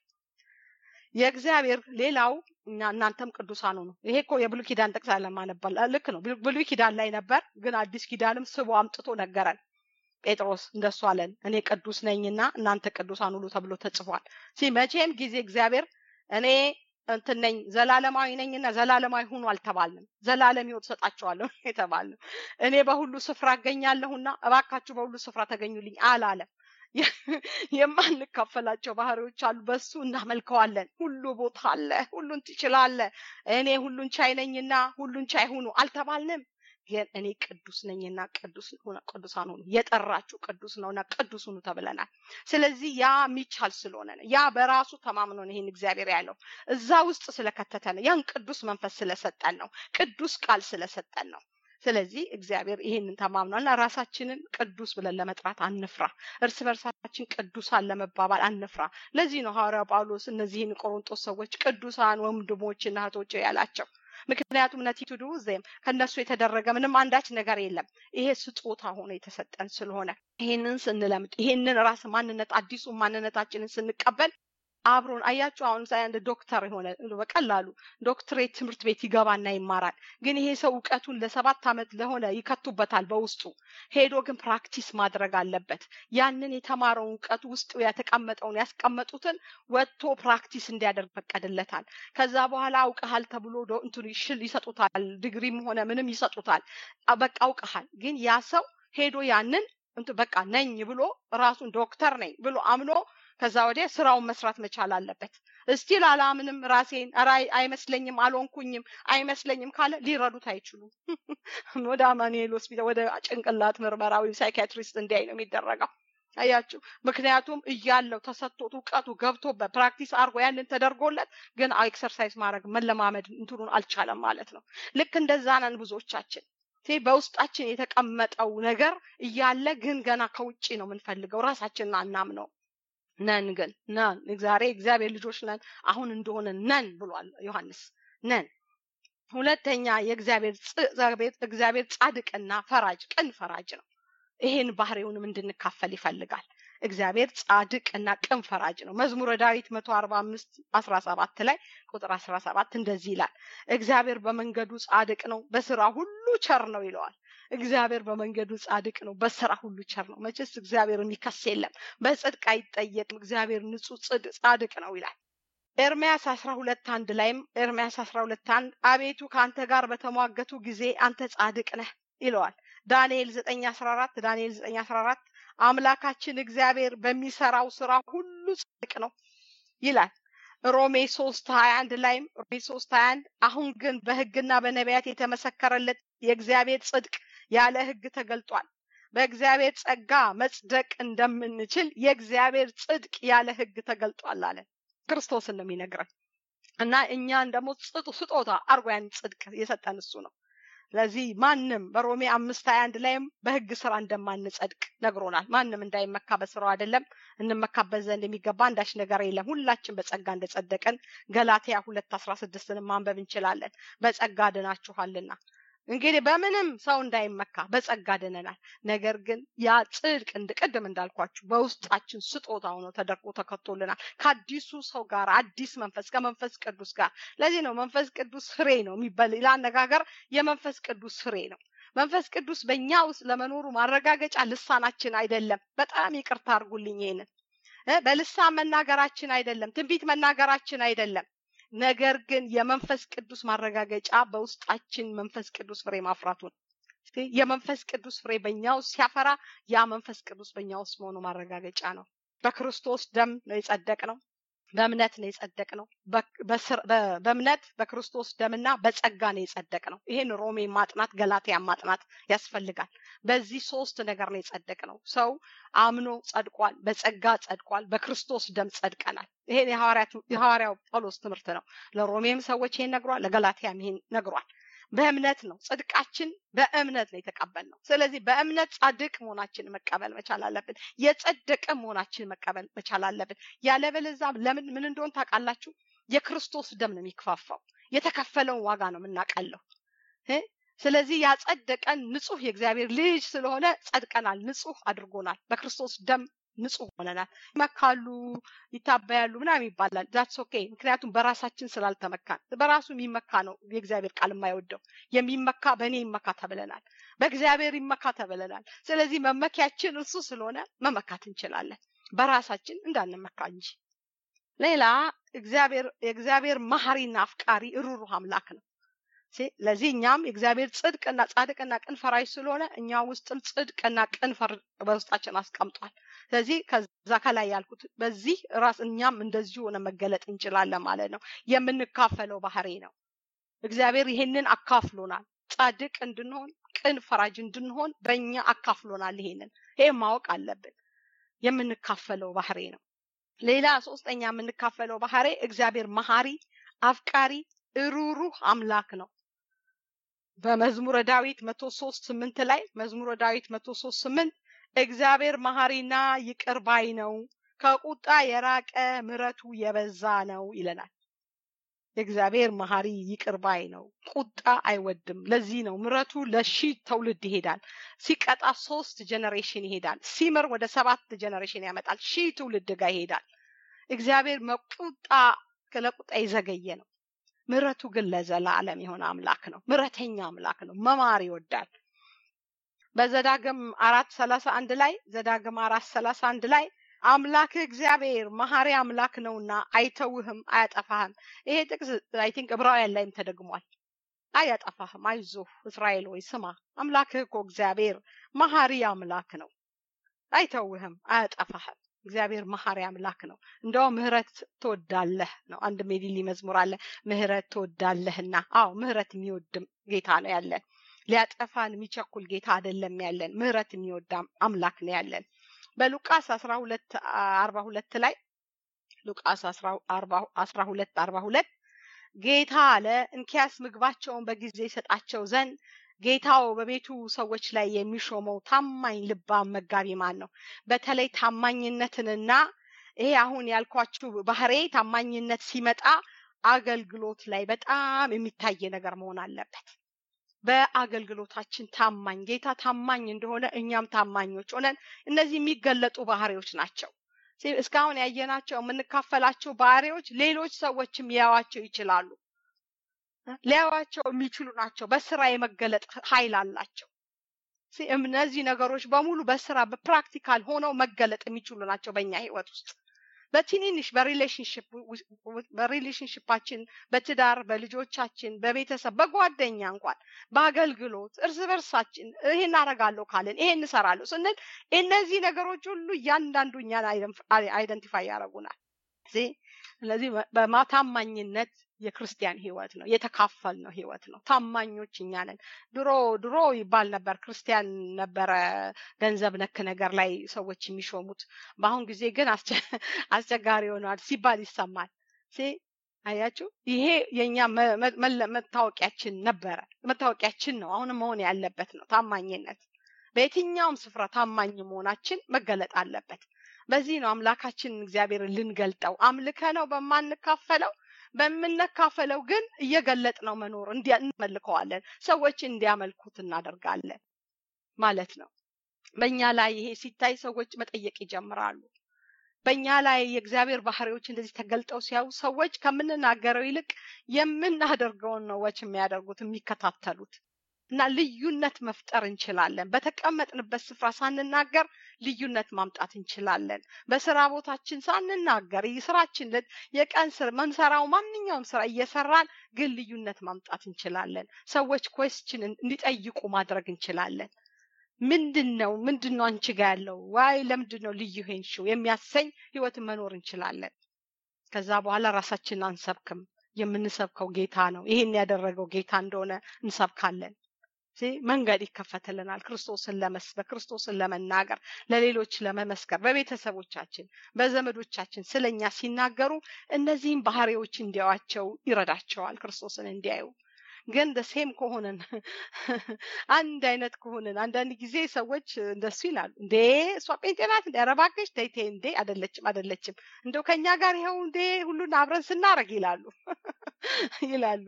የእግዚአብሔር ሌላው እናንተም ቅዱሳን ሁኑ። ይሄ እኮ የብሉይ ኪዳን ጥቅስ አለማነባል ልክ ነው። ብሉይ ኪዳን ላይ ነበር፣ ግን አዲስ ኪዳንም ስቦ አምጥቶ ነገረን። ጴጥሮስ እንደሱ አለን፣ እኔ ቅዱስ ነኝና እናንተ ቅዱሳን ሁኑ ተብሎ ተጽፏል። ሲ መቼም ጊዜ እግዚአብሔር እኔ እንትን ነኝ ዘላለማዊ ነኝና ዘላለማዊ ሁኑ አልተባልንም። ዘላለም ሕይወት ሰጣቸዋለሁ የተባልነው እኔ በሁሉ ስፍራ እገኛለሁና እባካችሁ በሁሉ ስፍራ ተገኙልኝ አላለም። የማንካፈላቸው ባህሪዎች አሉ። በሱ እናመልከዋለን። ሁሉ ቦታ አለ፣ ሁሉን ትችላለ። እኔ ሁሉን ቻይ ነኝና ሁሉን ቻይ ሁኑ አልተባልንም። ግን እኔ ቅዱስ ነኝና ቅዱስ ቅዱሳን ሁኑ የጠራችሁ ቅዱስ ነውና ቅዱስ ሁኑ ተብለናል። ስለዚህ ያ የሚቻል ስለሆነ ነው። ያ በራሱ ተማምኖ ነው ይህን እግዚአብሔር ያለው እዛ ውስጥ ስለከተተ ነው። ያን ቅዱስ መንፈስ ስለሰጠን ነው። ቅዱስ ቃል ስለሰጠን ነው። ስለዚህ እግዚአብሔር ይህንን ተማምኗልና ራሳችንን ቅዱስ ብለን ለመጥራት አንፍራ። እርስ በርሳችን ቅዱሳን ለመባባል አንፍራ። ለዚህ ነው ሐዋርያው ጳውሎስ እነዚህን ቆሮንጦስ ሰዎች ቅዱሳን ወንድሞችና እህቶች ያላቸው። ምክንያቱም ነቲቱ ዱ ዜም ከነሱ የተደረገ ምንም አንዳች ነገር የለም። ይሄ ስጦታ ሆኖ የተሰጠን ስለሆነ ይሄንን ስንለምድ ይሄንን ራስ ማንነት አዲሱ ማንነታችንን ስንቀበል አብሮን አያችሁ አሁን ሳይ አንድ ዶክተር የሆነ በቀላሉ ዶክትሬት ትምህርት ቤት ይገባና ይማራል ግን ይሄ ሰው እውቀቱን ለሰባት ዓመት ለሆነ ይከቱበታል በውስጡ ሄዶ ግን ፕራክቲስ ማድረግ አለበት ያንን የተማረውን እውቀቱ ውስጡ የተቀመጠውን ያስቀመጡትን ወጥቶ ፕራክቲስ እንዲያደርግ ፈቀድለታል ከዛ በኋላ አውቀሃል ተብሎ እንትኑ ይሽል ይሰጡታል ዲግሪም ሆነ ምንም ይሰጡታል በቃ አውቀሃል ግን ያ ሰው ሄዶ ያንን በቃ ነኝ ብሎ ራሱን ዶክተር ነኝ ብሎ አምኖ ከዛ ወዲያ ስራውን መስራት መቻል አለበት እስቲል አላምንም ራሴን አይመስለኝም አልሆንኩኝም አይመስለኝም ካለ ሊረዱት አይችሉም ወደ አማኑኤል ሆስፒታል ወደ ጭንቅላት ምርመራ ወይም ሳይካትሪስት እንዲያይ ነው የሚደረገው አያችሁ ምክንያቱም እያለው ተሰጥቶት እውቀቱ ገብቶበት ፕራክቲስ አድርጎ ያንን ተደርጎለት ግን ኤክሰርሳይዝ ማድረግ መለማመድ እንትኑን አልቻለም ማለት ነው ልክ እንደዛ ነን ብዙዎቻችን በውስጣችን የተቀመጠው ነገር እያለ ግን ገና ከውጭ ነው የምንፈልገው ራሳችንን አናምነው ነን ግን ነን ዛሬ እግዚአብሔር ልጆች ነን አሁን እንደሆነ ነን ብሏል ዮሐንስ ነን ሁለተኛ የእግዚአብሔር እግዚአብሔር ጻድቅና ፈራጅ ቅን ፈራጅ ነው ይሄን ባህሪውንም እንድንካፈል ይፈልጋል እግዚአብሔር ጻድቅ እና ቅን ፈራጅ ነው መዝሙረ ዳዊት መቶ አርባ አምስት አስራ ሰባት ላይ ቁጥር አስራ ሰባት እንደዚህ ይላል እግዚአብሔር በመንገዱ ጻድቅ ነው በስራ ሁሉ ቸር ነው ይለዋል እግዚአብሔር በመንገዱ ጻድቅ ነው በስራ ሁሉ ቸር ነው መቼስ እግዚአብሔር የሚከስ የለም በጽድቅ አይጠየቅም እግዚአብሔር ንጹህ ጻድቅ ነው ይላል ኤርሚያስ አስራ ሁለት አንድ ላይም ኤርሚያስ አስራ ሁለት አንድ አቤቱ ከአንተ ጋር በተሟገቱ ጊዜ አንተ ጻድቅ ነህ ይለዋል ዳንኤል ዘጠኝ አስራ አራት ዳንኤል ዘጠኝ አስራ አራት አምላካችን እግዚአብሔር በሚሰራው ስራ ሁሉ ጻድቅ ነው ይላል ሮሜ ሶስት ሀያ አንድ ላይም ሮሜ ሶስት ሀያ አንድ አሁን ግን በህግና በነቢያት የተመሰከረለት የእግዚአብሔር ጽድቅ ያለ ህግ ተገልጧል በእግዚአብሔር ጸጋ መጽደቅ እንደምንችል የእግዚአብሔር ጽድቅ ያለ ህግ ተገልጧል አለ ክርስቶስን ነው የሚነግረን እና እኛን ደግሞ ስጦታ አርጎ ያን ጽድቅ የሰጠን እሱ ነው ስለዚህ ማንም በሮሜ አምስት ሀያ አንድ ላይም በህግ ስራ እንደማንጸድቅ ነግሮናል ማንም እንዳይመካ በስራው አይደለም እንመካበት ዘንድ የሚገባ አንዳች ነገር የለም ሁላችን በጸጋ እንደጸደቀን ገላትያ ሁለት አስራ ስድስትንም ማንበብ እንችላለን በጸጋ ድናችኋልና እንግዲህ በምንም ሰው እንዳይመካ በጸጋ ድነናል ነገር ግን ያ ጽድቅ ቅድም እንዳልኳችሁ በውስጣችን ስጦታ ሆኖ ተደርጎ ተከቶልናል ከአዲሱ ሰው ጋር አዲስ መንፈስ ከመንፈስ ቅዱስ ጋር ለዚህ ነው መንፈስ ቅዱስ ፍሬ ነው የሚባል አነጋገር የመንፈስ ቅዱስ ፍሬ ነው መንፈስ ቅዱስ በእኛ ውስጥ ለመኖሩ ማረጋገጫ ልሳናችን አይደለም በጣም ይቅርታ አድርጉልኝ ይሄንን በልሳን መናገራችን አይደለም ትንቢት መናገራችን አይደለም ነገር ግን የመንፈስ ቅዱስ ማረጋገጫ በውስጣችን መንፈስ ቅዱስ ፍሬ ማፍራቱን የመንፈስ ቅዱስ ፍሬ በእኛ ውስጥ ሲያፈራ ያ መንፈስ ቅዱስ በእኛ ውስጥ መሆኑ ማረጋገጫ ነው በክርስቶስ ደም ነው የጸደቅ ነው በእምነት ነው የጸደቅ ነው በእምነት በክርስቶስ ደምና በጸጋ ነው የጸደቅ ነው ይህን ሮሜ ማጥናት ገላትያ ማጥናት ያስፈልጋል በዚህ ሶስት ነገር ነው የጸደቅ ነው ሰው አምኖ ጸድቋል በጸጋ ጸድቋል በክርስቶስ ደም ጸድቀናል ይሄን የሐዋርያው ጳውሎስ ትምህርት ነው ለሮሜም ሰዎች ይሄን ነግሯል ለገላትያም ይሄን ነግሯል በእምነት ነው ጽድቃችን በእምነት ነው የተቀበል ነው ስለዚህ በእምነት ጻድቅ መሆናችን መቀበል መቻል አለብን የጸደቀ መሆናችን መቀበል መቻል አለብን ያለበለዛ ለምን ምን እንደሆን ታውቃላችሁ የክርስቶስ ደም ነው የሚክፋፋው የተከፈለውን ዋጋ ነው የምናቀለው ስለዚህ ያጸደቀን ንጹህ የእግዚአብሔር ልጅ ስለሆነ ጸድቀናል ንጹህ አድርጎናል በክርስቶስ ደም ንጹህ ሆነናል ይመካሉ ይታበያሉ ምናምን ይባላል ዛትስ ኦኬ ምክንያቱም በራሳችን ስላልተመካን በራሱ የሚመካ ነው የእግዚአብሔር ቃል የማይወደው የሚመካ በእኔ ይመካ ተብለናል በእግዚአብሔር ይመካ ተብለናል ስለዚህ መመኪያችን እሱ ስለሆነ መመካት እንችላለን በራሳችን እንዳንመካ እንጂ ሌላ እግዚአብሔር የእግዚአብሔር መሐሪና አፍቃሪ ሩሩህ አምላክ ነው ለዚህ እኛም የእግዚአብሔር ጽድቅና ጻድቅና ቅን ፈራጅ ስለሆነ እኛ ውስጥም ጽድቅና ቅን በውስጣችን አስቀምጧል ስለዚህ ከዛ ከላይ ያልኩት በዚህ ራስ እኛም እንደዚሁ ሆነ መገለጥ እንችላለን ማለት ነው የምንካፈለው ባህሪ ነው እግዚአብሔር ይሄንን አካፍሎናል ጻድቅ እንድንሆን ቅን ፈራጅ እንድንሆን በእኛ አካፍሎናል ይሄንን ይሄ ማወቅ አለብን የምንካፈለው ባህሪ ነው ሌላ ሶስተኛ የምንካፈለው ባህሪ እግዚአብሔር መሐሪ አፍቃሪ እሩሩህ አምላክ ነው በመዝሙረ ዳዊት መቶ ሶስት ስምንት ላይ መዝሙረ ዳዊት መቶ ሶስት ስምንት እግዚአብሔር መሐሪና ይቅር ባይ ነው ከቁጣ የራቀ ምረቱ የበዛ ነው ይለናል እግዚአብሔር መሐሪ ይቅር ባይ ነው ቁጣ አይወድም ለዚህ ነው ምረቱ ለሺ ትውልድ ይሄዳል ሲቀጣ ሶስት ጀነሬሽን ይሄዳል ሲምር ወደ ሰባት ጀነሬሽን ያመጣል ሺህ ትውልድ ጋር ይሄዳል እግዚአብሔር መቁጣ ለቁጣ የዘገየ ነው። ምሕረቱ ግን ለዘላለም የሆነ አምላክ ነው። ምሕረተኛ አምላክ ነው። መማር ይወዳል። በዘዳግም አራት ሰላሳ አንድ ላይ ዘዳግም አራት ሰላሳ አንድ ላይ አምላክህ እግዚአብሔር መሐሪ አምላክ ነውና አይተውህም፣ አያጠፋህም። ይሄ ጥቅስ አይ ቲንክ ዕብራውያን ላይም ተደግሟል። አያጠፋህም፣ አይዞህ እስራኤል ወይ ስማ፣ አምላክህ እኮ እግዚአብሔር መሐሪ አምላክ ነው፣ አይተውህም፣ አያጠፋህም። እግዚአብሔር መሐሪ አምላክ ነው። እንደውም ምህረት ትወዳለህ ነው። አንድ ሜዲሊ መዝሙር አለ፣ ምህረት ትወዳለህና። አዎ ምህረት የሚወድም ጌታ ነው ያለን። ሊያጠፋን የሚቸኩል ጌታ አይደለም ያለን። ምህረት የሚወድ አምላክ ነው ያለን። በሉቃስ አስራ ሁለት አርባ ሁለት ላይ ሉቃስ አስራ ሁለት አርባ ሁለት ጌታ አለ እንኪያስ ምግባቸውን በጊዜ ይሰጣቸው ዘንድ ጌታው በቤቱ ሰዎች ላይ የሚሾመው ታማኝ ልባም መጋቢ ማን ነው? በተለይ ታማኝነትንና ይሄ አሁን ያልኳችሁ ባህሬ ታማኝነት ሲመጣ አገልግሎት ላይ በጣም የሚታይ ነገር መሆን አለበት። በአገልግሎታችን ታማኝ ጌታ ታማኝ እንደሆነ እኛም ታማኞች ሆነን እነዚህ የሚገለጡ ባህሪዎች ናቸው። እስካሁን ያየናቸው የምንካፈላቸው ባህሪዎች ሌሎች ሰዎችም ሊያዋቸው ይችላሉ። ሊያዋቸው የሚችሉ ናቸው። በስራ የመገለጥ ኃይል አላቸው። እነዚህ ነገሮች በሙሉ በስራ በፕራክቲካል ሆነው መገለጥ የሚችሉ ናቸው በእኛ ህይወት ውስጥ በትንንሽ በሪሌሽንሽፓችን በትዳር በልጆቻችን በቤተሰብ በጓደኛ እንኳን በአገልግሎት እርስ በርሳችን ይሄን አደርጋለሁ ካለን ይሄን እንሰራለሁ ስንል እነዚህ ነገሮች ሁሉ እያንዳንዱ እኛን አይደንቲፋይ ያደርጉናል። ስለዚህ በታማኝነት የክርስቲያን ህይወት ነው የተካፈል ነው ህይወት ነው። ታማኞች እኛ ነን። ድሮ ድሮ ይባል ነበር ክርስቲያን ነበረ ገንዘብ ነክ ነገር ላይ ሰዎች የሚሾሙት። በአሁን ጊዜ ግን አስቸጋሪ ሆኗል ሲባል ይሰማል። አያችሁ፣ ይሄ የእኛ መታወቂያችን ነበረ፣ መታወቂያችን ነው። አሁንም መሆን ያለበት ነው ታማኝነት። በየትኛውም ስፍራ ታማኝ መሆናችን መገለጥ አለበት። በዚህ ነው አምላካችን እግዚአብሔርን ልንገልጠው አምልከ ነው በማንካፈለው በምንካፈለው ግን እየገለጥ ነው መኖር እንመልከዋለን። ሰዎች እንዲያመልኩት እናደርጋለን ማለት ነው። በእኛ ላይ ይሄ ሲታይ ሰዎች መጠየቅ ይጀምራሉ። በእኛ ላይ የእግዚአብሔር ባህሪዎች እንደዚህ ተገልጠው ሲያዩ ሰዎች ከምንናገረው ይልቅ የምናደርገውን ነው ወች የሚያደርጉት የሚከታተሉት እና ልዩነት መፍጠር እንችላለን። በተቀመጥንበት ስፍራ ሳንናገር ልዩነት ማምጣት እንችላለን። በስራ ቦታችን ሳንናገር ስራችን የቀን ስራ መንሰራው ማንኛውም ስራ እየሰራን ግን ልዩነት ማምጣት እንችላለን። ሰዎች ኮስችን እንዲጠይቁ ማድረግ እንችላለን። ምንድን ነው ምንድን ነው አንቺ ጋ ያለው ዋይ ለምንድን ነው ልዩ ሄንሽው የሚያሰኝ ህይወትን መኖር እንችላለን። ከዛ በኋላ ራሳችንን አንሰብክም። የምንሰብከው ጌታ ነው። ይሄን ያደረገው ጌታ እንደሆነ እንሰብካለን። መንገድ ይከፈትልናል። ክርስቶስን ለመስበክ ክርስቶስን ለመናገር ለሌሎች ለመመስከር በቤተሰቦቻችን በዘመዶቻችን ስለኛ ሲናገሩ እነዚህም ባህሪዎች እንዲያዋቸው ይረዳቸዋል ክርስቶስን እንዲያዩ ግን ደሴም ከሆንን አንድ አይነት ከሆንን አንዳንድ ጊዜ ሰዎች እንደሱ ይላሉ እንዴ እሷ ጴንጤ ናት እንዴ ኧረ እባክሽ ተይ ተይ እንዴ አይደለችም አይደለችም እንደው ከኛ ጋር ይኸው እንዴ ሁሉን አብረን ስናረግ ይላሉ ይላሉ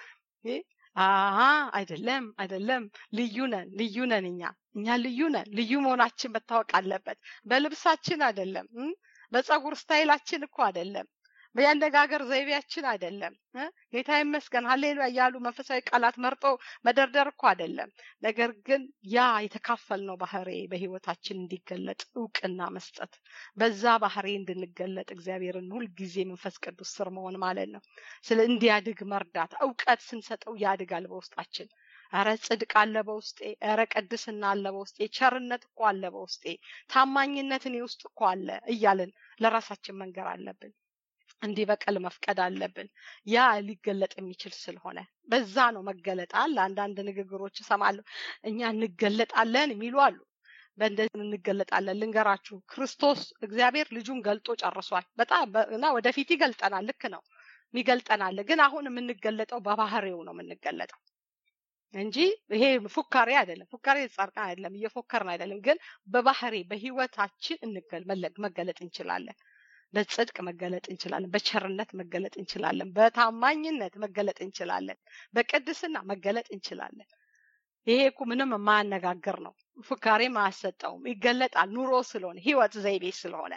አሀ አይደለም አይደለም ልዩ ነን ልዩ ነን እኛ እኛ ልዩ ነን ልዩ መሆናችን መታወቅ አለበት በልብሳችን አይደለም በፀጉር ስታይላችን እኮ አይደለም በያነጋገር ዘይቤያችን አይደለም ጌታ ይመስገን ሀሌሉያ እያሉ መንፈሳዊ ቃላት መርጦ መደርደር እኮ አይደለም ነገር ግን ያ የተካፈልነው ባህሬ በህይወታችን እንዲገለጥ እውቅና መስጠት በዛ ባህሬ እንድንገለጥ እግዚአብሔርን ሁልጊዜ መንፈስ ቅዱስ ስር መሆን ማለት ነው ስለ እንዲያድግ መርዳት እውቀት ስንሰጠው ያድጋል በውስጣችን ኧረ ጽድቅ አለ በውስጤ ኧረ ቅድስና አለ በውስጤ ቸርነት እኮ አለ በውስጤ ታማኝነት እኔ ውስጥ እኮ አለ እያልን ለራሳችን መንገር አለብን እንዲህ በቀል መፍቀድ አለብን ያ ሊገለጥ የሚችል ስለሆነ በዛ ነው መገለጥ አለ አንዳንድ ንግግሮች እሰማለሁ እኛ እንገለጣለን የሚሉ አሉ በእንደዚህ እንገለጣለን ልንገራችሁ ክርስቶስ እግዚአብሔር ልጁን ገልጦ ጨርሷል በጣም እና ወደፊት ይገልጠናል ልክ ነው ይገልጠናል ግን አሁን የምንገለጠው በባህሬው ነው የምንገለጠው እንጂ ይሄ ፉካሬ አይደለም ፉካሬ ጻድቃን አይደለም እየፎከርን አይደለም ግን በባህሬ በህይወታችን መገለጥ እንችላለን በጽድቅ መገለጥ እንችላለን በቸርነት መገለጥ እንችላለን በታማኝነት መገለጥ እንችላለን በቅድስና መገለጥ እንችላለን ይሄ እኮ ምንም የማያነጋግር ነው ፉካሬም አያሰጠውም ይገለጣል ኑሮ ስለሆነ ህይወት ዘይቤ ስለሆነ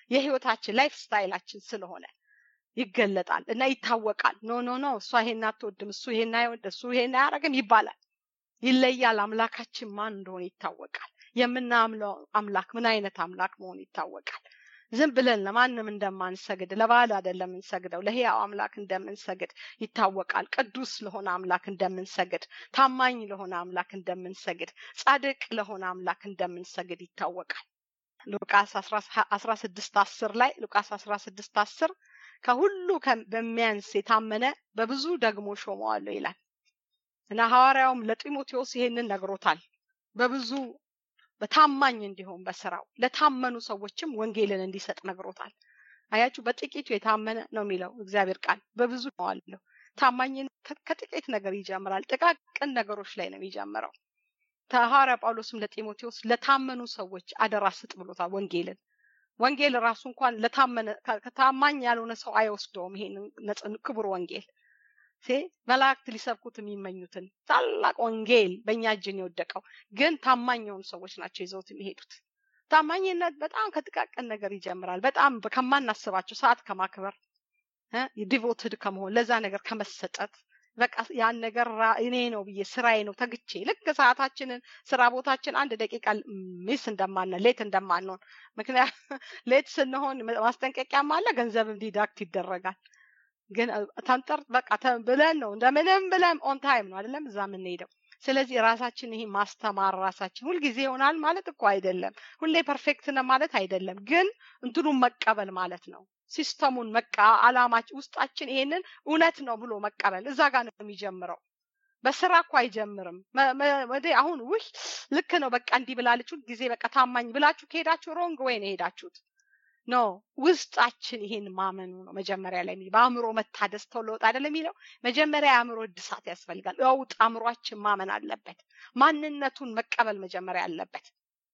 የህይወታችን ላይፍ ስታይላችን ስለሆነ ይገለጣል እና ይታወቃል። ኖ ኖ ኖ እሷ ይሄን አትወድም፣ እሱ ይሄን አይወድ፣ እሱ ይሄን አያደርግም ይባላል። ይለያል። አምላካችን ማን እንደሆነ ይታወቃል። የምናምለው አምላክ ምን አይነት አምላክ መሆኑ ይታወቃል። ዝም ብለን ለማንም እንደማንሰግድ ለባል አይደለም የምንሰግደው፣ ለህያው አምላክ እንደምንሰግድ ይታወቃል። ቅዱስ ለሆነ አምላክ እንደምንሰግድ፣ ታማኝ ለሆነ አምላክ እንደምንሰግድ፣ ጻድቅ ለሆነ አምላክ እንደምንሰግድ ይታወቃል። ሉቃስ አስራ ስድስት አስር ላይ ሉቃስ አስራ ስድስት አስር ከሁሉ በሚያንስ የታመነ በብዙ ደግሞ ሾመዋለሁ ይላል እና ሐዋርያውም ለጢሞቴዎስ ይሄንን ነግሮታል። በብዙ በታማኝ እንዲሆን በስራው ለታመኑ ሰዎችም ወንጌልን እንዲሰጥ ነግሮታል። አያችሁ፣ በጥቂቱ የታመነ ነው የሚለው እግዚአብሔር ቃል። በብዙ ሾመዋለሁ። ታማኝነት ከጥቂት ነገር ይጀምራል። ጥቃቅን ነገሮች ላይ ነው የሚጀምረው። ሐዋርያ ጳውሎስም ለጢሞቴዎስ ለታመኑ ሰዎች አደራ ስጥ ብሎታል ወንጌልን ወንጌል ራሱ እንኳን ለታመነ ከታማኝ ያልሆነ ሰው አይወስደውም። ይሄን ክቡር ወንጌል መላእክት ሊሰብኩት የሚመኙትን ታላቅ ወንጌል በእኛ እጅን የወደቀው ግን ታማኝ የሆኑ ሰዎች ናቸው ይዘውት የሚሄዱት። ታማኝነት በጣም ከጥቃቅን ነገር ይጀምራል። በጣም ከማናስባቸው ሰዓት ከማክበር ዲቮትድ ከመሆን ለዛ ነገር ከመሰጠት በቃ ያን ነገር እኔ ነው ብዬ ስራዬ ነው ተግቼ ልክ ሰዓታችንን ስራ ቦታችን አንድ ደቂቃ ሚስ እንደማንሆን ሌት እንደማንሆን ምክንያት ሌት ስንሆን ማስጠንቀቂያም አለ ገንዘብም ዲዳክት ይደረጋል ግን ተንጠር በቃ ብለን ነው እንደምንም ብለን ኦን ታይም ነው አይደለም እዛ የምንሄደው ስለዚህ ራሳችን ይሄ ማስተማር ራሳችን ሁልጊዜ ይሆናል ማለት እኮ አይደለም ሁሌ ፐርፌክት ነው ማለት አይደለም ግን እንትኑን መቀበል ማለት ነው ሲስተሙን መቃ አላማች ውስጣችን ይሄንን እውነት ነው ብሎ መቀበል እዛ ጋር ነው የሚጀምረው። በስራ እኮ አይጀምርም። ወደ አሁን ውይ ልክ ነው በቃ እንዲህ ብላለች ጊዜ በቃ ታማኝ ብላችሁ ከሄዳችሁ ሮንግ ወይ ነው የሄዳችሁት። ኖ ውስጣችን ይሄን ማመኑ ነው መጀመሪያ ላይ በአእምሮ መታደስ ተለወጥ አይደለም የሚለው መጀመሪያ የአእምሮ እድሳት ያስፈልጋል። ለውጥ አእምሯችን ማመን አለበት። ማንነቱን መቀበል መጀመሪያ አለበት።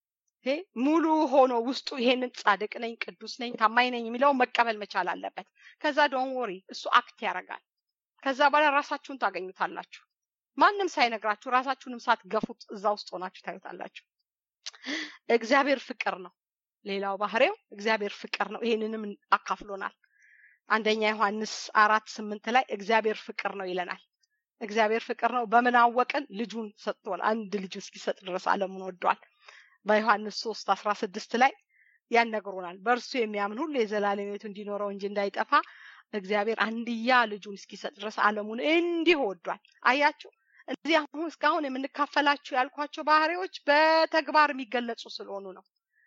ሙሉ ሆኖ ውስጡ ይሄንን ጻድቅ ነኝ፣ ቅዱስ ነኝ፣ ታማኝ ነኝ የሚለውን መቀበል መቻል አለበት። ከዛ ዶን ወሪ እሱ አክት ያደርጋል። ከዛ በኋላ ራሳችሁን ታገኙታላችሁ። ማንም ሳይነግራችሁ ራሳችሁንም ሳትገፉት እዛ ውስጥ ሆናችሁ ታዩታላችሁ። እግዚአብሔር ፍቅር ነው። ሌላው ባህሪው እግዚአብሔር ፍቅር ነው። ይሄንንም አካፍሎናል። አንደኛ ዮሐንስ አራት ስምንት ላይ እግዚአብሔር ፍቅር ነው ይለናል። እግዚአብሔር ፍቅር ነው። በምን አወቅን? ልጁን ሰጥቷል። አንድ ልጁ እስኪሰጥ ድረስ ዓለሙን ወዷል። በዮሐንስ ሶስት አስራ ስድስት ላይ ያነግሩናል። በእርሱ የሚያምን ሁሉ የዘላለም ሕይወት እንዲኖረው እንጂ እንዳይጠፋ እግዚአብሔር አንድያ ልጁን እስኪሰጥ ድረስ ዓለሙን እንዲህ ወዷል። አያችሁ፣ እዚህ አሁን እስካሁን የምንካፈላችሁ ያልኳቸው ባህሪዎች በተግባር የሚገለጹ ስለሆኑ ነው።